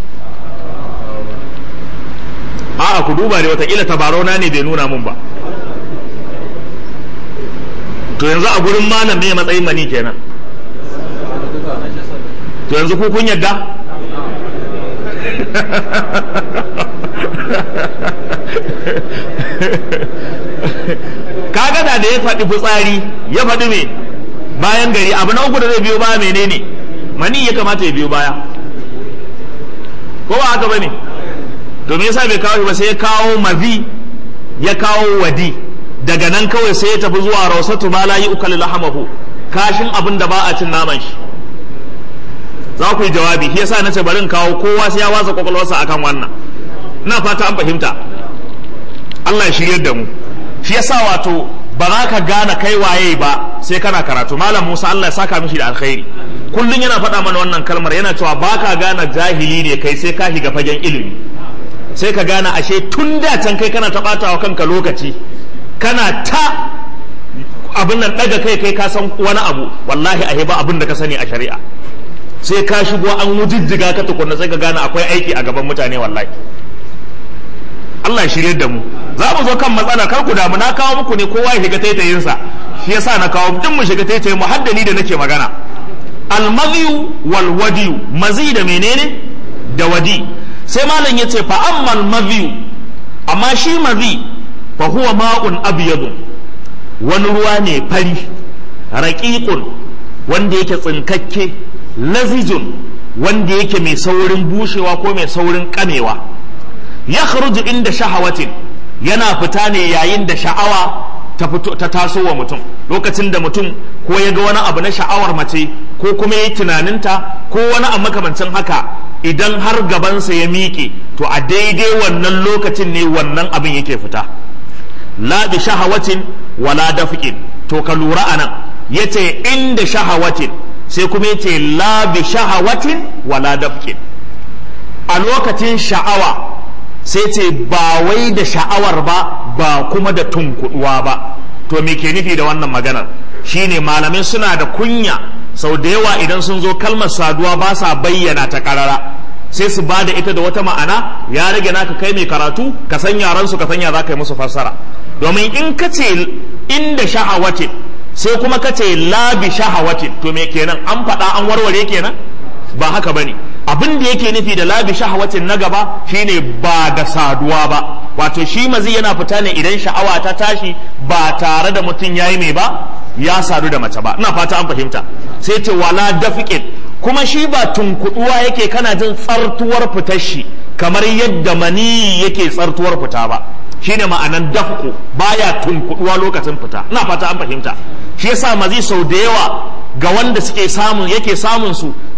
a'a ku duba ne watakila tabarona ne bai nuna mun ba to yanzu a gurin malam ne matsayin mani kenan to yanzu ku kun yadda kaga da da ya faɗi fitsari ya faɗi me bayan gari abu na uku da zai biyo baya menene mani ya kamata ya biyo baya ko ba haka bane to me yasa bai kawo shi ba sai ya kawo mazi ya kawo wadi daga nan kawai sai ya tafi zuwa rausatu ma la yu'kal lahamahu kashin abin da ba a cin naman shi za ku yi jawabi shi yasa nace bari in kawo kowa sai ya watsa kwakwalwarsa akan wannan ina fata an fahimta Allah ya shiryar da mu shi yasa wato ba za ka gane kai waye ba sai kana karatu malam Musa Allah ya saka mishi da alkhairi kullun yana faɗa mana wannan kalmar yana cewa ba ka gane jahili ne kai sai ka shiga fagen ilimi sai ka gane ashe tun da can kai kana ta ɓata wa kanka lokaci kana ta abin nan ɗaga kai kai ka san wani abu wallahi a ba abin da ka sani a shari'a sai ka shigo an wujijjiga ka tukunna sai ka gane akwai aiki a gaban mutane wallahi Allah ya shirye da mu za mu zo kan matsala kar ku damu na kawo muku ne kowa ya shiga taitayinsa shi yasa na kawo duk mu shiga taitayin mu haddani da nake magana almaziyu wal wadiyu mazi da menene da wadi sai malam yace fa ammal maziyu amma shi mazi fa huwa ma'un abyadun wani ruwa ne fari raqiqun wanda yake tsinkakke lazijun wanda yake mai saurin bushewa ko mai saurin kamewa ya inda shahawatin yana fita ne yayin da sha'awa ta fito ta taso wa mutum lokacin da mutum ko ya ga wani abu na sha'awar mace ko kuma ya yi tunaninta ko wani abu makamancin haka idan har gabansa ya miƙe to a daidai wannan lokacin ne wannan abin yake fita la bi shahawatin wala dafqin to ka lura anan yace inda shahawatin sai kuma yace la bi shahawatin wala dafqin a lokacin sha'awa sai ce ba wai da sha'awar ba ba kuma da tunkuduwa ba to me ke nufi da wannan maganar shine malamai suna da kunya sau da yawa idan sun zo kalmar saduwa ba sa bayyana ta karara sai su ba da ita da wata ma'ana ya rage naka kai mai karatu ka san yaran su ka san ya za ka yi musu fassara domin in ka ce inda shahawatin sai kuma ka ce labi shahawatin to me kenan an faɗa an warware kenan ba haka bane abin da yake nufi da labi shahawatin na gaba shine ba da saduwa ba wato shi mazi yana fita ne idan sha'awa ta tashi ba tare da mutum yayi mai ba ya sadu da mace ba ina fata an fahimta sai ce wala dafiqin kuma shi ba tunkuduwa yake kana jin tsartuwar fitar shi kamar yadda mani yake tsartuwar fita ba shine ma'anan dafku baya tunkuduwa lokacin fita ina fata an fahimta shi yasa mazi sau da yawa ga wanda suke samun yake samun su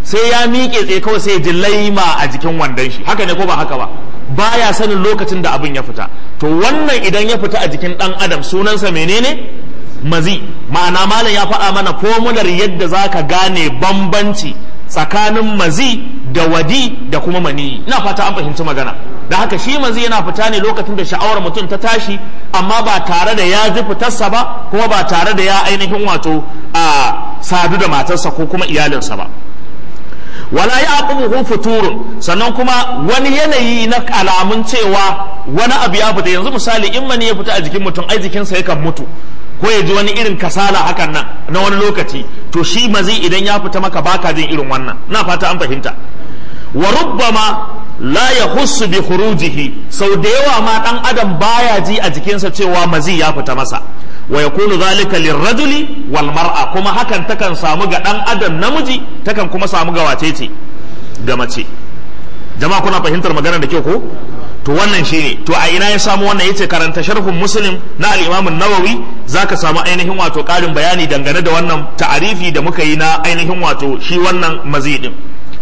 sai ya miƙe tsaye kawai sai ya ji laima a jikin wandon shi haka ne ko ba haka ba baya sanin lokacin da abin ya fita to wannan idan ya fita a jikin ɗan adam sunansa menene mazi ma'ana malam ya faɗa mana fomular yadda za ka gane bambanci tsakanin mazi da wadi da kuma mani ina fata an fahimci magana da haka shi mazi yana fita ne lokacin da sha'awar mutum ta tashi amma ba tare da ya ji fitarsa ba kuma ba tare da ya ainihin wato a sadu da matarsa ko kuma iyalinsa ba wala ya aqumuhu futurun sannan kuma wani yanayi na alamun cewa wani abu ya fita yanzu misali in mani ya fita a jikin mutum ai jikinsa yakan mutu ko ya ji wani irin kasala hakan nan na wani lokaci to shi mazi idan ya fita maka baka jin irin wannan na fata an fahimta wa rubbama la yahussu bi khurujihi sau da yawa ma dan adam baya ji a jikinsa cewa mazi ya fita masa wa yakunu zalika lirrajuli wal mar'a kuma hakan takan samu ga dan adam namiji takan kuma samu ga wace ce ga mace jama'a kuna fahimtar maganar da kyau ko to wannan shine to a ina ya samu wannan yace karanta sharhun muslim na al-imam an-nawawi zaka samu ainihin wato karin bayani dangane da wannan ta'arifi da muka yi na ainihin wato shi wannan mazi din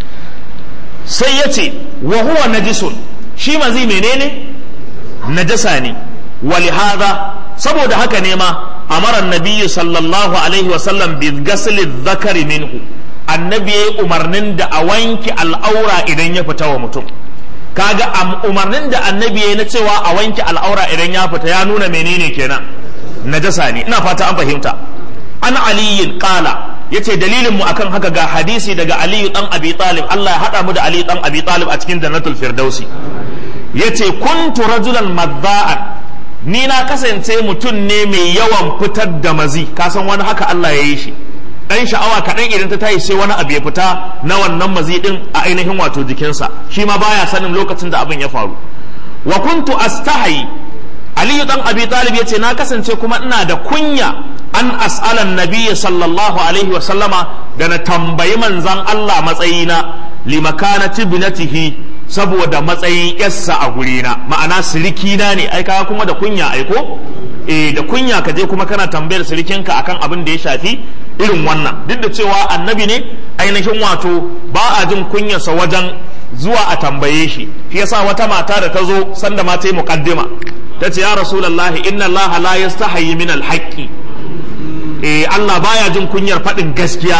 sai yace wa huwa najisun shi mazi menene najasa ne walihada saboda haka ne ma amara annabi sallallahu alaihi wa sallam bi ghasli dhakari minhu annabi yayi umarnin da a wanke al'aura idan ya fita wa mutum kaga umarnin da annabi ya na cewa a wanke al'aura idan ya fita ya nuna menene kenan najasa ne ina fata an fahimta an aliyin kala yace dalilin mu akan haka ga hadisi daga aliyu dan abi talib Allah ya hada mu da aliyu dan abi talib a cikin jannatul firdausi yace kuntu rajulan madda'an ni na kasance mutum ne mai yawan fitar da mazi kasan wani haka Allah ya yi shi dan sha'awa kaɗan idan ta tayi sai wani abu ya fita na wannan mazi din a ainihin wato jikinsa shi ma baya sanin lokacin da abin ya faru wa kuntu astahi aliyu dan abi talib yace na kasance kuma ina da kunya an as'ala nabiyyi sallallahu alaihi wa sallama da na tambayi manzan Allah matsayina limakanati binatihi saboda matsayin yassa a gurina ma'ana sirikina ne ai kaga kuma da kunya aiko eh da kunya ka je kuma kana tambayar sirikinka akan abin da ya shafi irin wannan duk da cewa annabi ne ainihin wato ba a jin kunyarsa wajen zuwa a tambaye shi shi yasa wata mata da ta zo sanda ma ta yi muqaddima ta ce ya rasulullahi inna Allah la yastahi min alhaqi eh Allah baya jin kunyar faɗin gaskiya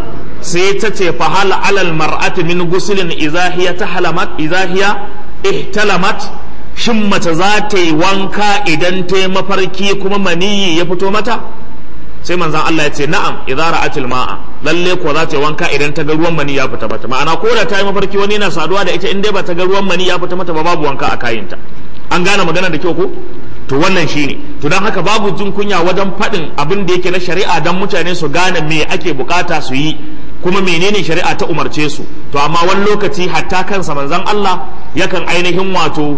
sai ta ce fa hal alal mar'ati min guslin idza hiya tahalamat idza hiya ihtalamat shin mace za ta yi wanka idan ta yi mafarki kuma maniyi ya fito mata sai manzan Allah ya ce na'am idza ra'atil ma'a lalle ko za ta yi wanka idan ta ga ruwan mani ya fita mata ma'ana ko da ta yi mafarki wani yana saduwa da ita in dai ba ta ga ruwan mani ya fita mata ba babu wanka a kayinta an gane magana da kyau ko to wannan shine to don haka babu jin kunya wajen faɗin abin da yake na shari'a don mutane su gane me ake bukata su yi kuma menene shari'a ta umarce su to amma wani lokaci hatta kansa manzon Allah yakan ainihin wato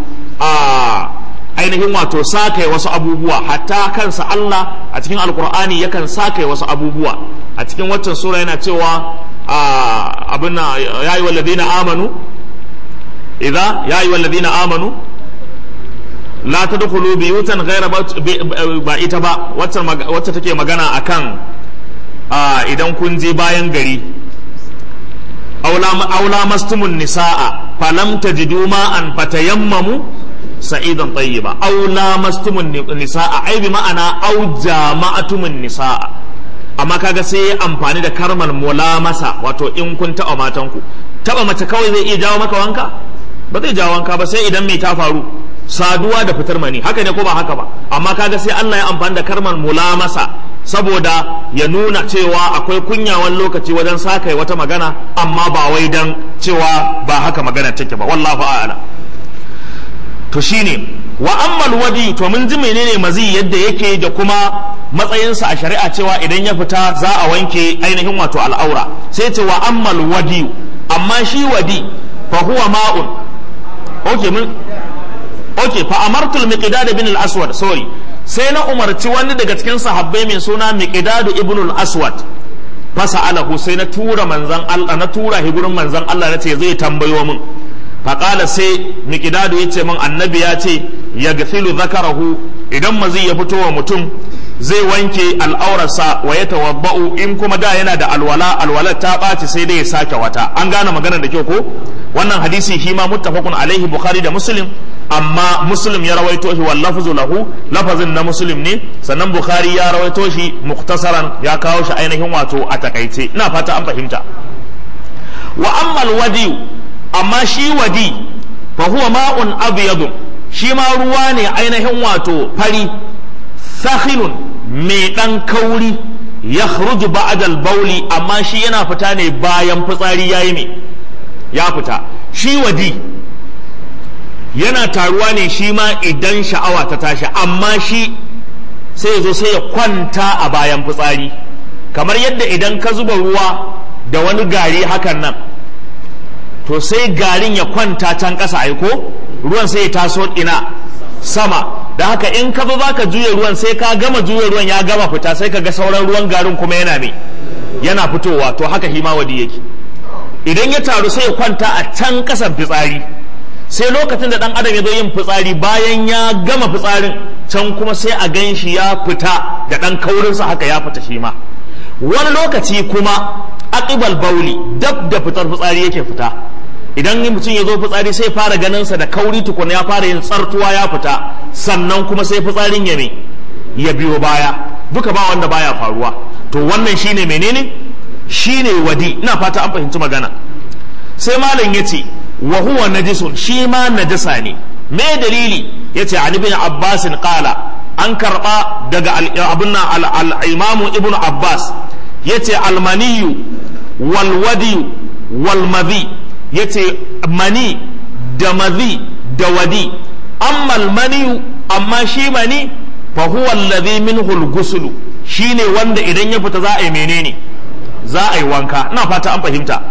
a ainihin wato sakai wasu abubuwa hatta kansa Allah a cikin alkur'ani yakan sakai wasu abubuwa a cikin waccan sura yana cewa abin na ya yi walladina amanu idza ya yi walladina amanu la tadkhulu biyutan ghayra ba ita ba wacce take magana akan idan kun je bayan gari aula mastumun nisa'a falam tajidu ma'an fatayammamu sa'idan tayyiba aw lamastumun nisaa ai bi ma'ana aw jama'atumun nisaa amma kaga sai ya amfani da karmal mulamasa wato in kun taɓa matanku taɓa mace kawai zai iya jawo maka wanka ba zai jawo wanka ba sai idan mai ta faru saduwa da fitar mani haka ne ko ba haka ba amma kaga sai Allah ya amfani da karmal mulamasa saboda ya nuna cewa akwai kunyawan lokaci wajen sakai wata magana amma ba wai dan cewa ba haka magana take ba wallahu a'lam to shine wa ammal wadi to mun ji menene mazi yadda yake da kuma matsayinsa a shari'a cewa idan ya fita za a wanke ainihin wato al'aura sai ce wa ammal wadi amma shi wadi fa huwa ma'un okay mun okay fa amartul miqdad bin al-aswad sorry sai na umarci wani daga cikin sahabbai mai suna miqdad ibn al-aswad fasa'alahu sai na tura manzan Allah na tura shi gurin manzan Allah nace zai tambayo min faƙala sai miƙidadu ya ce min annabi ya ce ya gafilu zakarahu idan mazi ya fito wa mutum zai wanke al'aurarsa wa ya tawabba'u in kuma da yana da alwala alwala ta ɓaci sai dai ya sake wata an gane maganar da kyau ko wannan hadisi shi ma muttafaqun alaihi bukhari da muslim amma muslim ya rawaito shi wal lafzu lahu lafazin na muslim ne sannan bukhari ya rawaito shi muktasaran ya kawo shi ainihin wato a takaice ina fata an fahimta wa amma alwadi amma shi wadi fa huwa ma'un abyadun shi ma ruwa ne ainihin wato fari sakhinun mai ɗan kauri ya khruju ba'dal bauli amma shi yana fita ne bayan fitsari yayi me ya fita shi wadi yana taruwa ne shi ma idan sha'awa ta tashi amma shi sai ya zo sai ya kwanta a bayan fitsari kamar yadda idan ka zuba ruwa da wani gari hakan nan to sai garin ya kwanta can ƙasa aiko ruwan sai ya taso ina sama da haka in ka zo zaka juya ruwan sai ka gama juya ruwan ya gama fita sai ka ga sauran ruwan garin kuma yana me yana fitowa to haka himawadi yake idan ya taru sai ya kwanta a can kasan fitsari sai lokacin da dan adam ya zo yin fitsari bayan ya gama fitsarin can kuma sai a gan shi ya fita da dan kaurinsa haka ya fita shi ma wani lokaci kuma aqibal bauli dab da fitar fitsari yake fita idan mutum ya zo fitsari sai fara ganinsa da kauri tukuna ya fara yin tsartuwa ya fita sannan kuma sai fitsarin ya me ya biyo baya duka ba wanda baya faruwa to wannan shine menene shine wadi ina fata an fahimci magana sai malam yace wa huwa najisun shi ma najasa ne me dalili yace an ibn abbas qala an karba daga abun al-imamu ibn abbas yace almaniyu wal wadi wal madhi yace mani da madhi da wadi amma almaniyu amma shi mani fa huwa alladhi minhu al shine wanda idan ya fita za a yi menene za a yi wanka ina fata an fahimta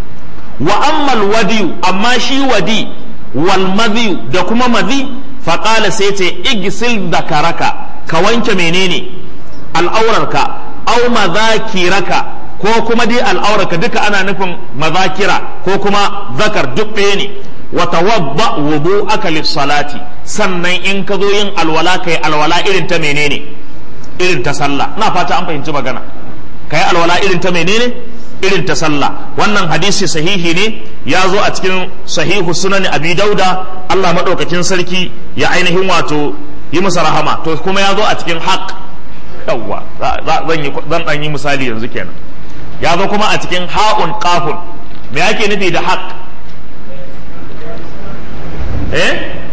wa amma alwadi amma shi wadi wal madhi da kuma madhi fa qala sai ce igsil dakaraka ka wanke menene al'aurarka aw madhakiraka ko kuma dai al'aurarka duka ana nufin mazakira ko kuma zakar duk ɗaya ne wa tawadda wudu'aka lis-salati sannan in ka zo yin alwala kai alwala irin ta menene irin ta sallah ina fata an fahimci magana kai alwala irin ta menene irin ta sallah wannan hadisi sahihi ne ya zo a cikin sahihu sunan abi dauda Allah madaukakin sarki ya ainihin wato yi masa rahama to kuma ya zo a cikin haq yawwa zan yi zan dan yi misali yanzu kenan ya zo kuma a cikin ha'un qafun me yake nufi da haq eh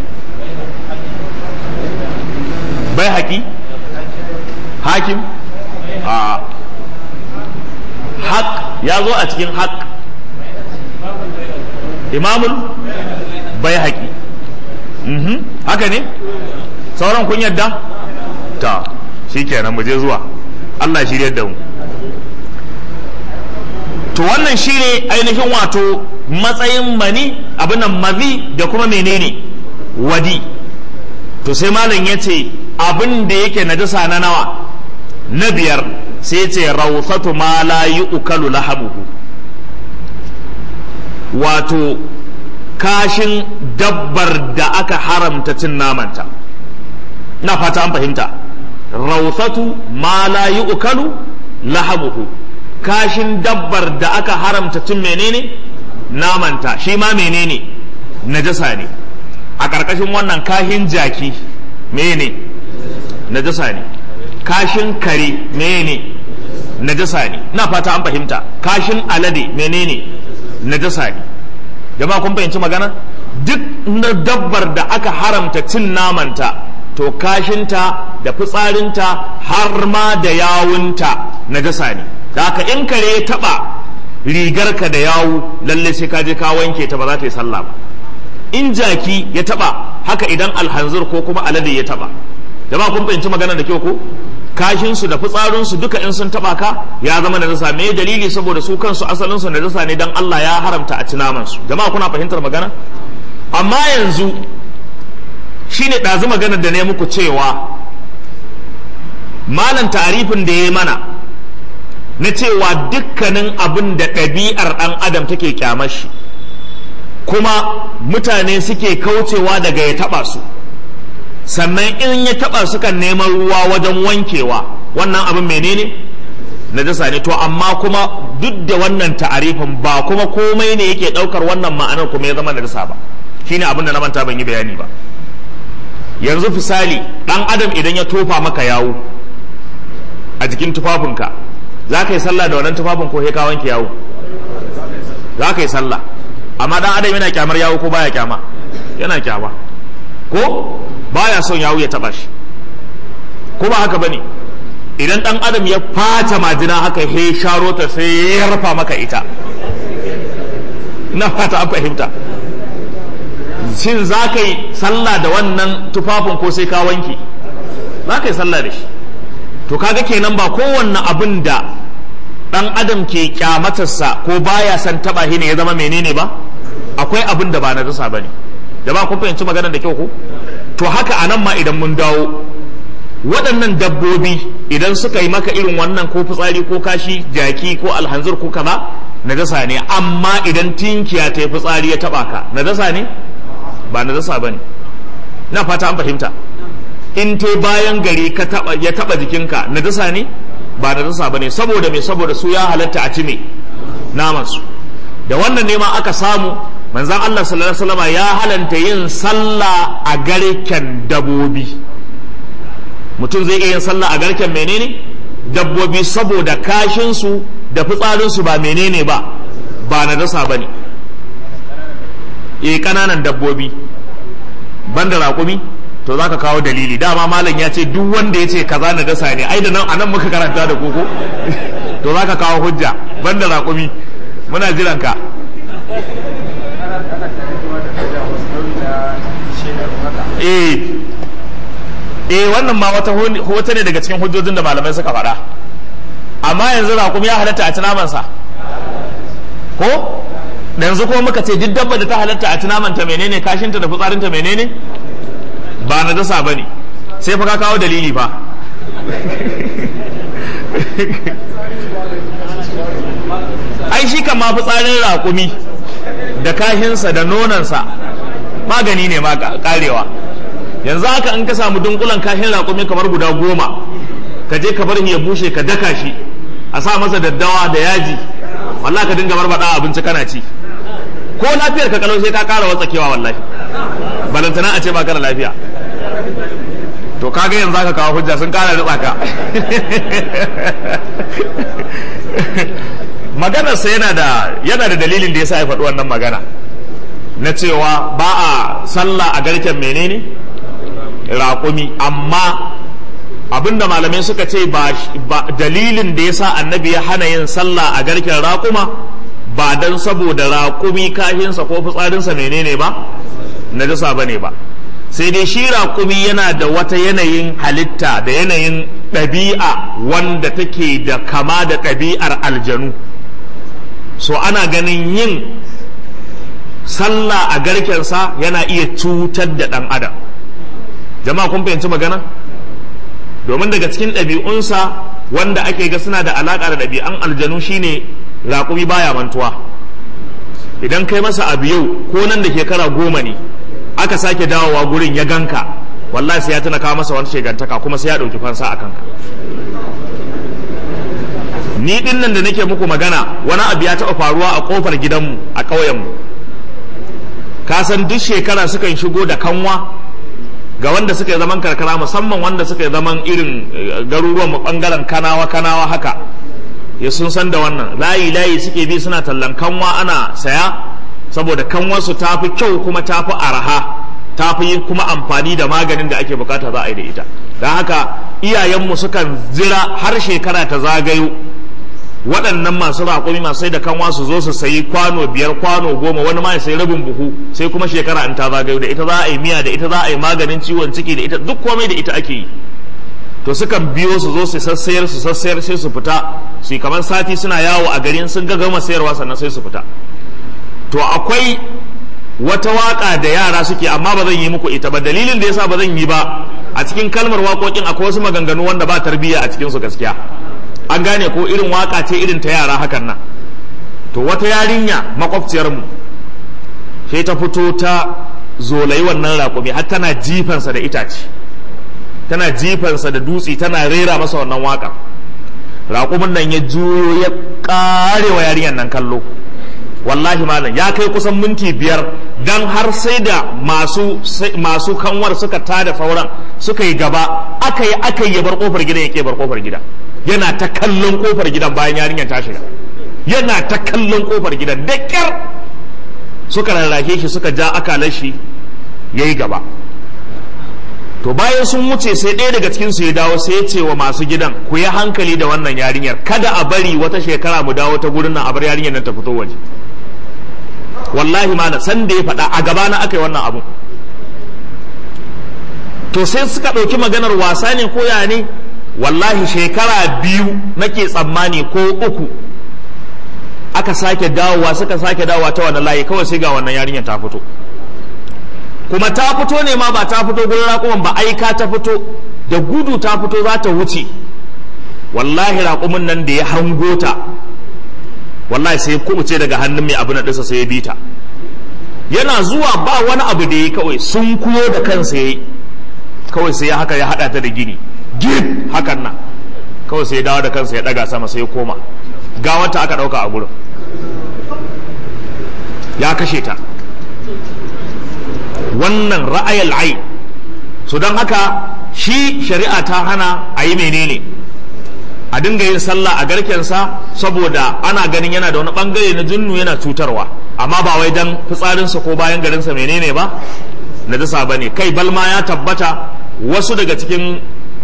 bai haƙi hakim a haƙ ya zo a cikin haƙ imamul bai haƙi haka ne sauran kun yadda ta shi kenan mu je zuwa Allah shirya da mu to wannan shine ainihin wato matsayin mani abin nan mazi da kuma menene wadi to sai malam ya ce abin da yake najasa na nawa na biyar sai ce rausatu ma la yu'kalu lahabuhu wato kashin dabbar da aka haramta cin namanta na fata an fahimta rausatu ma la yu'kalu lahabuhu kashin dabbar da aka haramta cin menene namanta shi ma menene najasa ne a ƙarƙashin wannan kashin jaki menene najasa ne kashin kare menene najasa ne na fata an fahimta kashin alade menene najasa ne jama'a kun fahimci magana duk na dabbar da aka haramta cin namanta to kashinta da fitsarinta har ma da yawunta najasa ne da haka in kare ya taba rigarka da yawu lalle sai ka je ka wanke ta ba za ta yi sallah ba in jaki ya taba haka idan alhanzir ko kuma alade ya taba jama'a kun fahimci magana da kyau ko kashin su da fitsarin su duka in sun taba ka ya zama da nasa me dalili saboda su kansu asalin su najasa ne dan Allah ya haramta a ci naman su jama'a kuna fahimtar magana amma yanzu shine ɗazu maganar da ne muku cewa malam tarifin da ya mana na cewa dukkanin abin da ɗabi'ar ɗan adam take kyamar shi kuma mutane suke kaucewa daga ya taɓa su sannan in ya taba sukan neman ruwa wajen wankewa wannan abin menene najasa ne to amma kuma duk da wannan ta'arifin ba kuma komai ne yake daukar wannan ma'anar kuma ya zama najasa ba shine abin da na manta ban yi bayani ba yanzu misali dan adam idan ya tofa maka yawo a jikin tufafinka za ka yi sallah da wannan tufafin ko ka wanke yawo za ka yi sallah amma dan adam yana kyamar yawo ko baya kyama yana kyama ko baya son yawo ya taba shi ko ba haka bane idan dan adam ya fata majina haka he sharo ta sai ya rufa maka ita na fata an fahimta shin za ka yi sallah da wannan tufafin ko sai ka wanke za ka yi sallah da shi to kaga kenan ba kowanne abin da dan adam ke kyamatarsa ko baya san taba shi ne ya zama menene ba akwai abin da ba na dasa bane da ba kun fahimci maganar da kyau ko to haka anan ma idan mun dawo waɗannan dabbobi idan suka yi maka irin wannan ko fitsari ko kashi jaki ko alhanzir ko kaza najasa ne amma idan tinkiya ta yi fitsari ya taba ka najasa ne ba najasa bane na fata an fahimta in te bayan gari ka taba ya taba jikinka najasa ne ba najasa bane saboda me saboda su ya halatta a ci me naman su da wannan ne ma aka samu manzon Allah sallallahu alaihi wasallam ya halanta yin sallah a garken dabobi mutum zai iya yin sallah a garken menene dabbobi saboda kashin su da fitsarin su ba menene ba ba najasa bane eh kananan dabbobi banda raƙumi to za ka kawo dalili dama malam ya ce duk wanda ya ce kaza na dasa ne ai da nan anan muka karanta da koko to za ka kawo hujja banda raƙumi muna jiran ka eh eh wannan ma wata wata ne daga cikin hujjojin da malamai suka faɗa amma yanzu raƙumi ya halatta a ci namansa ko yanzu kuma muka ce duk dabba da ta halatta a ci namanta menene kashinta da fitsarinta menene ba na dasa ba ne sai fa ka kawo dalili fa ai shi kan ma fitsarin raƙumi da kashinsa da nonansa magani ne ma karewa yanzu haka in ka samu dunkulan kashin raƙumi kamar guda goma ka je ka bar ya bushe ka daka shi a sa masa daddawa da yaji wallahi ka dinga barbaɗa abinci kana ci ko lafiyar ka kalau sai ka ƙara watsakewa wallahi balantana a ce ba ka da lafiya to kaga yanzu aka kawo hujja sun kara ritsa ka maganarsa yana da yana da dalilin da yasa ya faɗi wannan magana na cewa ba a sallah a garken menene raƙumi amma abinda malamai suka ce ba dalilin da yasa annabi ya hana yin sallah a garken raƙuma ba don saboda raƙumi kashinsa ko fitsarinsa menene ba najasa bane ba sai dai shi raƙumi yana da wata yanayin halitta da yanayin ɗabi'a wanda take da kama da ɗabi'ar aljanu so ana ganin yin sallah a garkensa yana iya cutar da ɗan adam jama'a kun fahimci magana domin daga cikin ɗabi'unsa wanda ake ga suna da alaƙa da ɗabi'an aljanu shine raƙumi baya mantuwa idan kai masa abu yau ko nan da shekara goma ne aka sake dawowa gurin ya ganka wallahi sai ya tuna kawo masa wani shegantaka kuma sai ya ɗauki fansa a kanka ni ɗin nan da nake muku magana wani abu ya taɓa faruwa a ƙofar gidanmu a ƙauyenmu ka san duk shekara sukan shigo da kanwa ga wanda suka yi zaman karkara musamman wanda suka yi zaman irin garuruwan mu ɓangaren kanawa kanawa haka ya sun san da wannan layi layi suke bi suna tallan kanwa ana saya saboda kanwarsu ta fi kyau kuma ta fi araha ta fi kuma amfani da maganin da ake bukata za a yi da ita don haka iyayenmu sukan zira har shekara ta zagayo waɗannan masu raƙumi masu sai da kanwa su zo su sayi kwano biyar kwano goma wani ma ya sayi rabin buhu sai kuma shekara in ta zagayo da ita za a yi miya da ita za a yi maganin ciwon ciki da ita duk komai da ita ake yi to sukan biyo su zo su sassayar su sassayar sai su fita su kamar sati suna yawo a garin sun ga gama sayarwa sannan sai su fita to akwai wata waka da yara suke amma ba zan yi muku ita ba dalilin da yasa ba zan yi ba a cikin kalmar waƙoƙin akwai wasu maganganu wanda ba tarbiyya a cikin su gaskiya an gane ko irin waka ce irin ta yara hakan nan to wata yarinya makwabciyar mu sai ta fito ta zolayi wannan raƙumi har tana jifansa da itace tana jifansa da dutse tana rera masa wannan waƙa raƙumin nan ya juyo ya ƙarewa yarinyar nan kallo wallahi malam ya kai kusan minti biyar dan har sai da masu masu kanwar suka tada fauran suka yi gaba aka yi aka yi ya bar kofar gidan ya ke bar kofar gida yana ta kallon kofar gidan bayan yarinyar ta shiga yana ta kallon kofar gidan da kyar suka rarrake shi suka ja akalar shi ya yi gaba to bayan sun wuce sai ɗaya daga cikin su ya dawo sai ya ce wa masu gidan ku yi hankali da wannan yarinyar kada a bari wata shekara mu dawo ta gurin nan a bar yarinyar nan ta fito waje wallahi ma san da ya faɗa a gaba na aka yi wannan abu to sai suka ɗauki maganar wasa ne ko ya ne wallahi shekara biyu nake tsammani ko uku aka sake dawowa suka sake dawowa ta wannan layi kawai sai ga wannan yarinyar ta fito kuma ta fito ne ma ba ta fito gurin raƙuman ba aika ta fito da gudu ta fito za ta wuce wallahi raƙumin nan da ya hango ta wallahi sai kubuce daga hannun mai abu na ɗinsa sai ya bi ta yana zuwa ba wani abu da ya kawai sun kuyo da kansa ya yi kawai sai ya haka ya haɗa ta da gini gib hakan nan kawai sai ya dawo da kansa ya ɗaga sama sai ya koma gawanta aka ɗauka a gurin ya kashe ta wannan ra'ayal ai so don haka shi shari'a ta hana a yi menene a dinga yin sallah a garkensa saboda ana ganin yana da wani bangare na junnu yana cutarwa amma ba wai dan fitsarinsa ko bayan garinsa menene ba najasa ba ne kai balma ya tabbata wasu daga cikin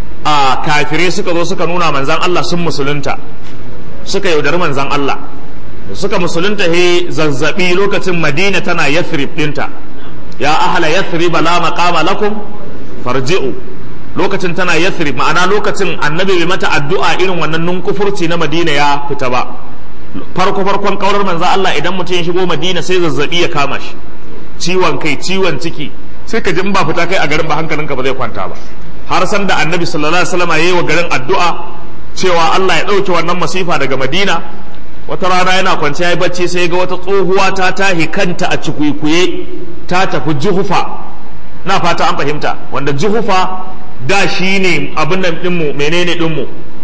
a kafire suka zo suka nuna manzan Allah sun musulunta suka yaudari manzan Allah suka musulunta he zazzabi lokacin madina tana yathrib dinta ya ahla yathrib la maqama lakum farji'u lokacin tana yathrib ma'ana lokacin annabi bai mata addu'a irin wannan nunkufurci na madina ya fita ba farko farkon kaurar manzo Allah idan mutum ya shigo madina sai zazzabi ya kama shi ciwon kai ciwon ciki sai ka ji in ba fita kai a garin ba hankalinka ba zai kwanta ba har san da annabi sallallahu alaihi wasallam yayi wa garin addu'a cewa Allah ya dauke wannan masifa daga madina wata rana yana kwance ya yi bacci sai ga wata tsohuwa ta tahi kanta a cikuikuye ta tafi juhufa na fata an fahimta wanda juhufa da shi ne abin nan ɗinmu menene ɗinmu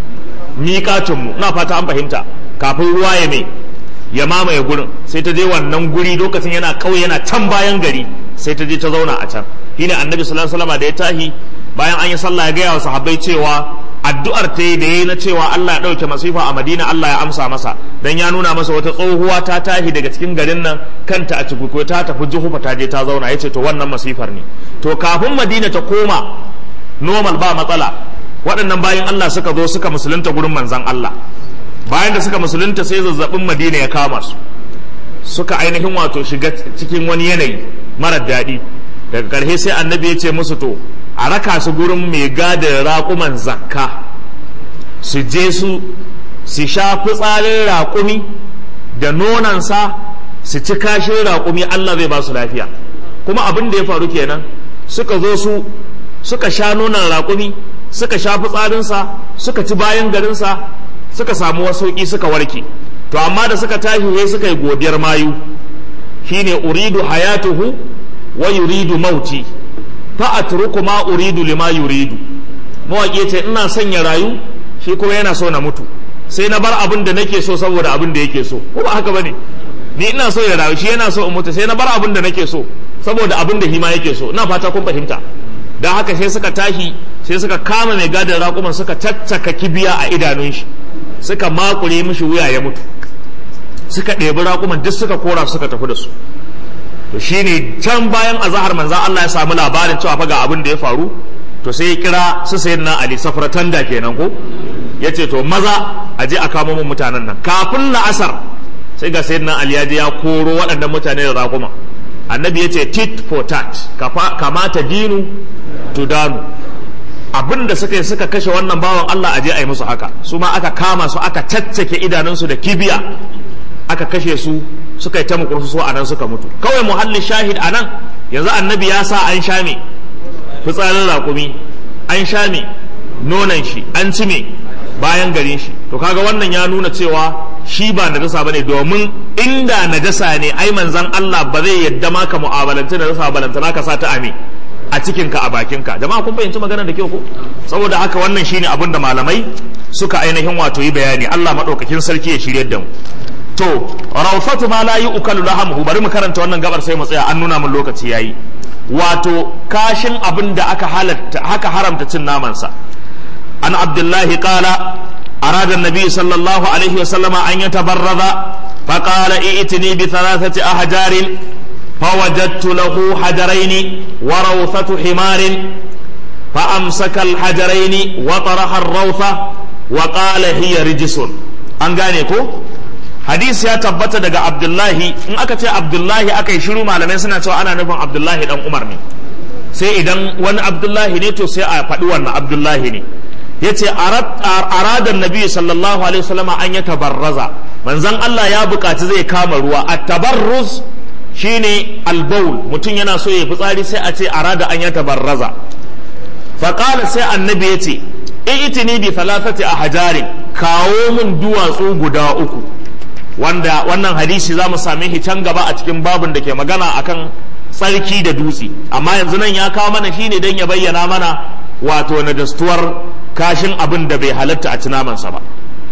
miƙatinmu na fata an fahimta kafin ruwa ya mai ya mamaye gurin sai ta je wannan guri lokacin yana kauye yana can bayan gari sai ta je ta zauna a can shine annabi sallallahu alaihi wasallam da ya tahi bayan an yi sallah ya gaya wa sahabbai cewa addu'ar ta yi da yayi na cewa Allah ya ɗauke masifa a Madina Allah ya amsa masa dan ya nuna masa wata tsohuwa ta tahi daga cikin garin nan kanta a cikuko ta tafi juhufa ta je ta zauna yace to wannan masifar ne to kafin Madina ta koma normal ba matsala waɗannan bayan Allah suka zo suka musulunta gurin manzon Allah bayan da suka musulunta sai zazzabin Madina ya kama su suka ainihin wato shiga cikin wani yanayi marar daɗi daga ƙarshe sai annabi ya ce musu to a raka su gurin mai gadin raƙuman zakka su je su su sha fitsarin raƙumi da nonansa su ci kashin raƙumi Allah zai ba su lafiya kuma abin da ya faru kenan suka zo su suka sha nonon raƙumi suka sha fitsarinsa suka ci bayan garinsa suka samu wasauƙi suka warke to amma da suka tashi wai suka yi godiyar mayu shine uridu hayatuhu wa yuridu mauti fa atruku ma uridu lima yuridu mawaƙi ce ina son ya rayu shi kuma yana so na mutu sai na bar abin da nake so saboda abin da yake so ko ba haka bane ni ina so ya rayu shi yana so in mutu sai na bar abin da nake so saboda abin da hima yake so ina fata kun fahimta dan haka sai suka tashi sai suka kama mai gadin raƙuman suka caccaka kibiya a idanun shi suka makure mishi wuya ya mutu suka ɗebi raƙuman duk suka kora suka tafi da su to shine can bayan azahar manzan Allah ya samu labarin cewa fa ga abin da ya faru to sai ya kira su sayyidina Ali safratan da kenan ko yace to maza a je a kamo mun mutanen nan kafin la'asar sai ga sayyidina Ali ya je ya koro waɗannan mutane da raƙuma annabi yace tit for tat kamata dinu to danu abin da suka yi suka kashe wannan bawan Allah a je a yi musu haka su ma aka kama su aka caccake idanunsu da kibiya aka kashe su suka yi ta mukursu so a nan suka mutu kawai muhallin shahid a nan yanzu annabi ya sa an sha me fitsarin raƙumi an sha me nonan shi an ci me bayan garin shi to kaga wannan ya nuna cewa shi ba najasa bane domin inda najasa ne ai manzon Allah ba zai yadda ma ka mu'amalanci najasa balantana ka sa ta ame a cikin ka a bakin ka jama'a kun fahimci magana da kyau ko saboda haka wannan shine abin da malamai suka ainihin wato yi bayani Allah madaukakin sarki ya shiryar da mu to rawfatu ma la yu'kalu lahamuhu bari mu karanta wannan gabar sai mu tsaya an nuna mun lokaci yayi wato kashin abin da aka halatta haka haramta cin namansa an abdullahi qala أراد النبي صلى الله عليه وسلم أن يتبرد فقال ائتني بثلاثة أحجار فوجدت له حجرين وروثة حمار فأمسك الحجرين وطرح الروثة وقال هي رجس أنغانيكو hadis ya tabbata daga abdullahi in aka ce abdullahi aka yi shiru malamai suna cewa ana nufin abdullahi dan umar ne sai idan wani abdullahi ne to sai a faɗi wannan abdullahi ne ya ce aradar nabi sallallahu alaihi wasallama an ya tabarraza manzan Allah ya buƙaci zai kama ruwa a tabarruz shine albaul mutum yana so ya fitsari sai a ce arada an ya tabarraza faƙala sai annabi ya ce itini bi thalathati a hajarin kawo min duwatsu guda uku wanda wannan hadisi za mu same shi can gaba a cikin babin da ke magana akan tsarki da dutse amma yanzu nan ya kawo mana shine don ya bayyana mana wato na dastuwar kashin abin da bai halatta a namansa ba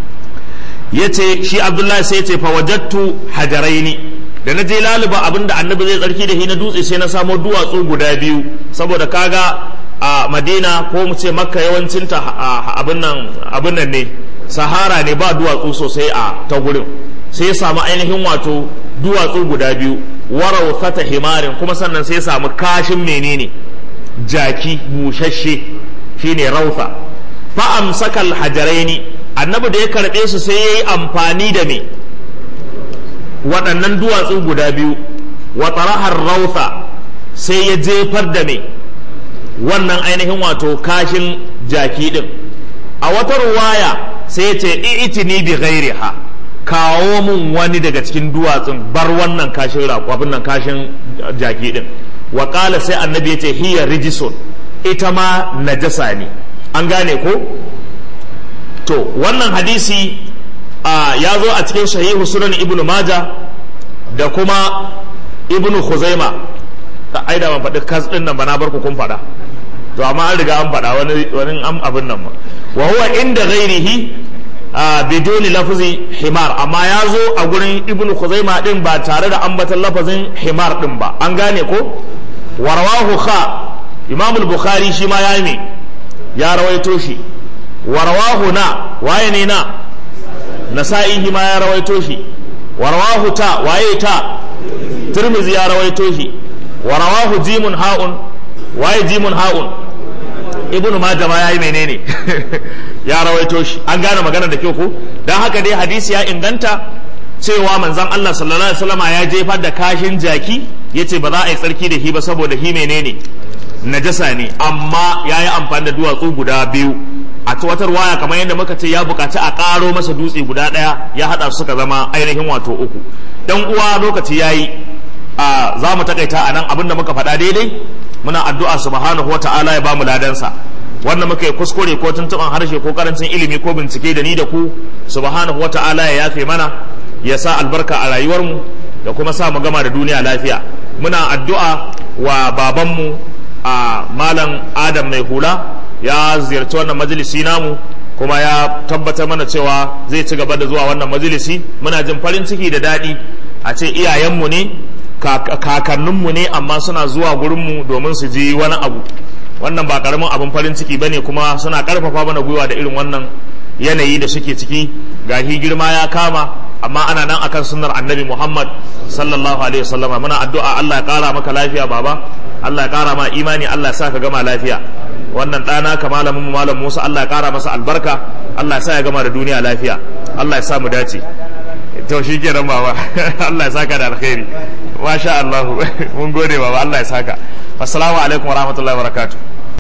ya ce shi abdullahi sai ce fawajattu hajaraini da na je laluba abin da annabi zai tsarki da shi na dutse sai na samo duwatsu guda biyu saboda kaga a madina ko mu ce makka yawancinta abin nan ne sahara ne ba duwatsu sosai a ta gurin sai ya samu ainihin wato duwatsu guda biyu warau fata himarin kuma sannan sai ya samu kashin menene jaki bushashe shine rauta fa amsaka alhajaraini annabi da ya karbe su sai yayi amfani da me waɗannan duwatsu guda biyu wa tarahar rauta sai ya jefar da me wannan ainihin wato kashin jaki din a wata ruwaya sai ya ce i'tini bi ghairiha kawo mun wani daga cikin duwatsun bar wannan kashin raƙwafin nan kashin jaki din wa sai annabi ya ce hiya rijisun ita ma najasa ne an gane ko to wannan hadisi ya zo a cikin sahihu sunan ibn maja da kuma ibn khuzaima ta aida ban faɗi kas ɗin nan ba na barku kun faɗa to amma an riga an faɗa wani wani am abin nan ma wa huwa inda ghairihi biduni lafzi himar amma ya zo a gurin ibn khuzaima din ba tare da ambatan lafazin himar din ba an gane ko warwahu kha imam al-bukhari shi ma ya yi ya rawaito shi warwahu na waye ne na nasa'i ma ya rawaito shi warwahu ta waye ta tirmizi ya rawaito shi warwahu jimun ha'un waye jimun ha'un ibnu majah ma yayi menene ya rawaito shi an gane magana da kyau ko dan haka dai hadisi ya inganta cewa manzon Allah sallallahu alaihi wasallam ya jefar da kashin jaki yace ba za a yi tsarki da shi ba saboda shi menene najasa ne amma ya yi amfani da duwatsu guda biyu a wata waya kamar yadda muka ce ya bukaci a ƙaro masa dutse guda ɗaya ya haɗa su suka zama ainihin wato uku dan uwa lokaci ya yi za mu takaita a nan abinda muka faɗa daidai muna addu'a subhanahu wa ta'ala ya bamu ladansa wanda muka yi kuskure ko tuntuɓan harshe ko karancin ilimi ko bincike da ni da ku subhanahu wa ta'ala ya yafe mana ya sa albarka a rayuwarmu da kuma sa mu gama da duniya lafiya muna addu'a wa babanmu a malam adam mai hula ya ziyarci wannan majalisi namu kuma ya tabbatar mana cewa zai ci gaba da zuwa wannan majalisi muna jin farin ciki da daɗi a ce iyayenmu ne kakanninmu ne amma suna zuwa gurinmu domin su ji wani abu wannan ba karamin abin farin ciki bane kuma suna karfafa mana gwiwa da irin wannan yanayi da suke ciki gahi girma ya kama amma ana nan akan sunnar annabi muhammad sallallahu alaihi wasallama muna addu'a allah ya kara maka lafiya baba allah ya kara ma imani allah ya sa ka gama lafiya wannan ɗana ka malamin malam musa allah ya kara masa albarka allah ya sa ya gama da duniya lafiya allah ya sa mu dace to shi kenan baba allah ya saka da alkhairi masha allah mun gode baba allah ya saka assalamu alaikum warahmatullahi wabarakatuh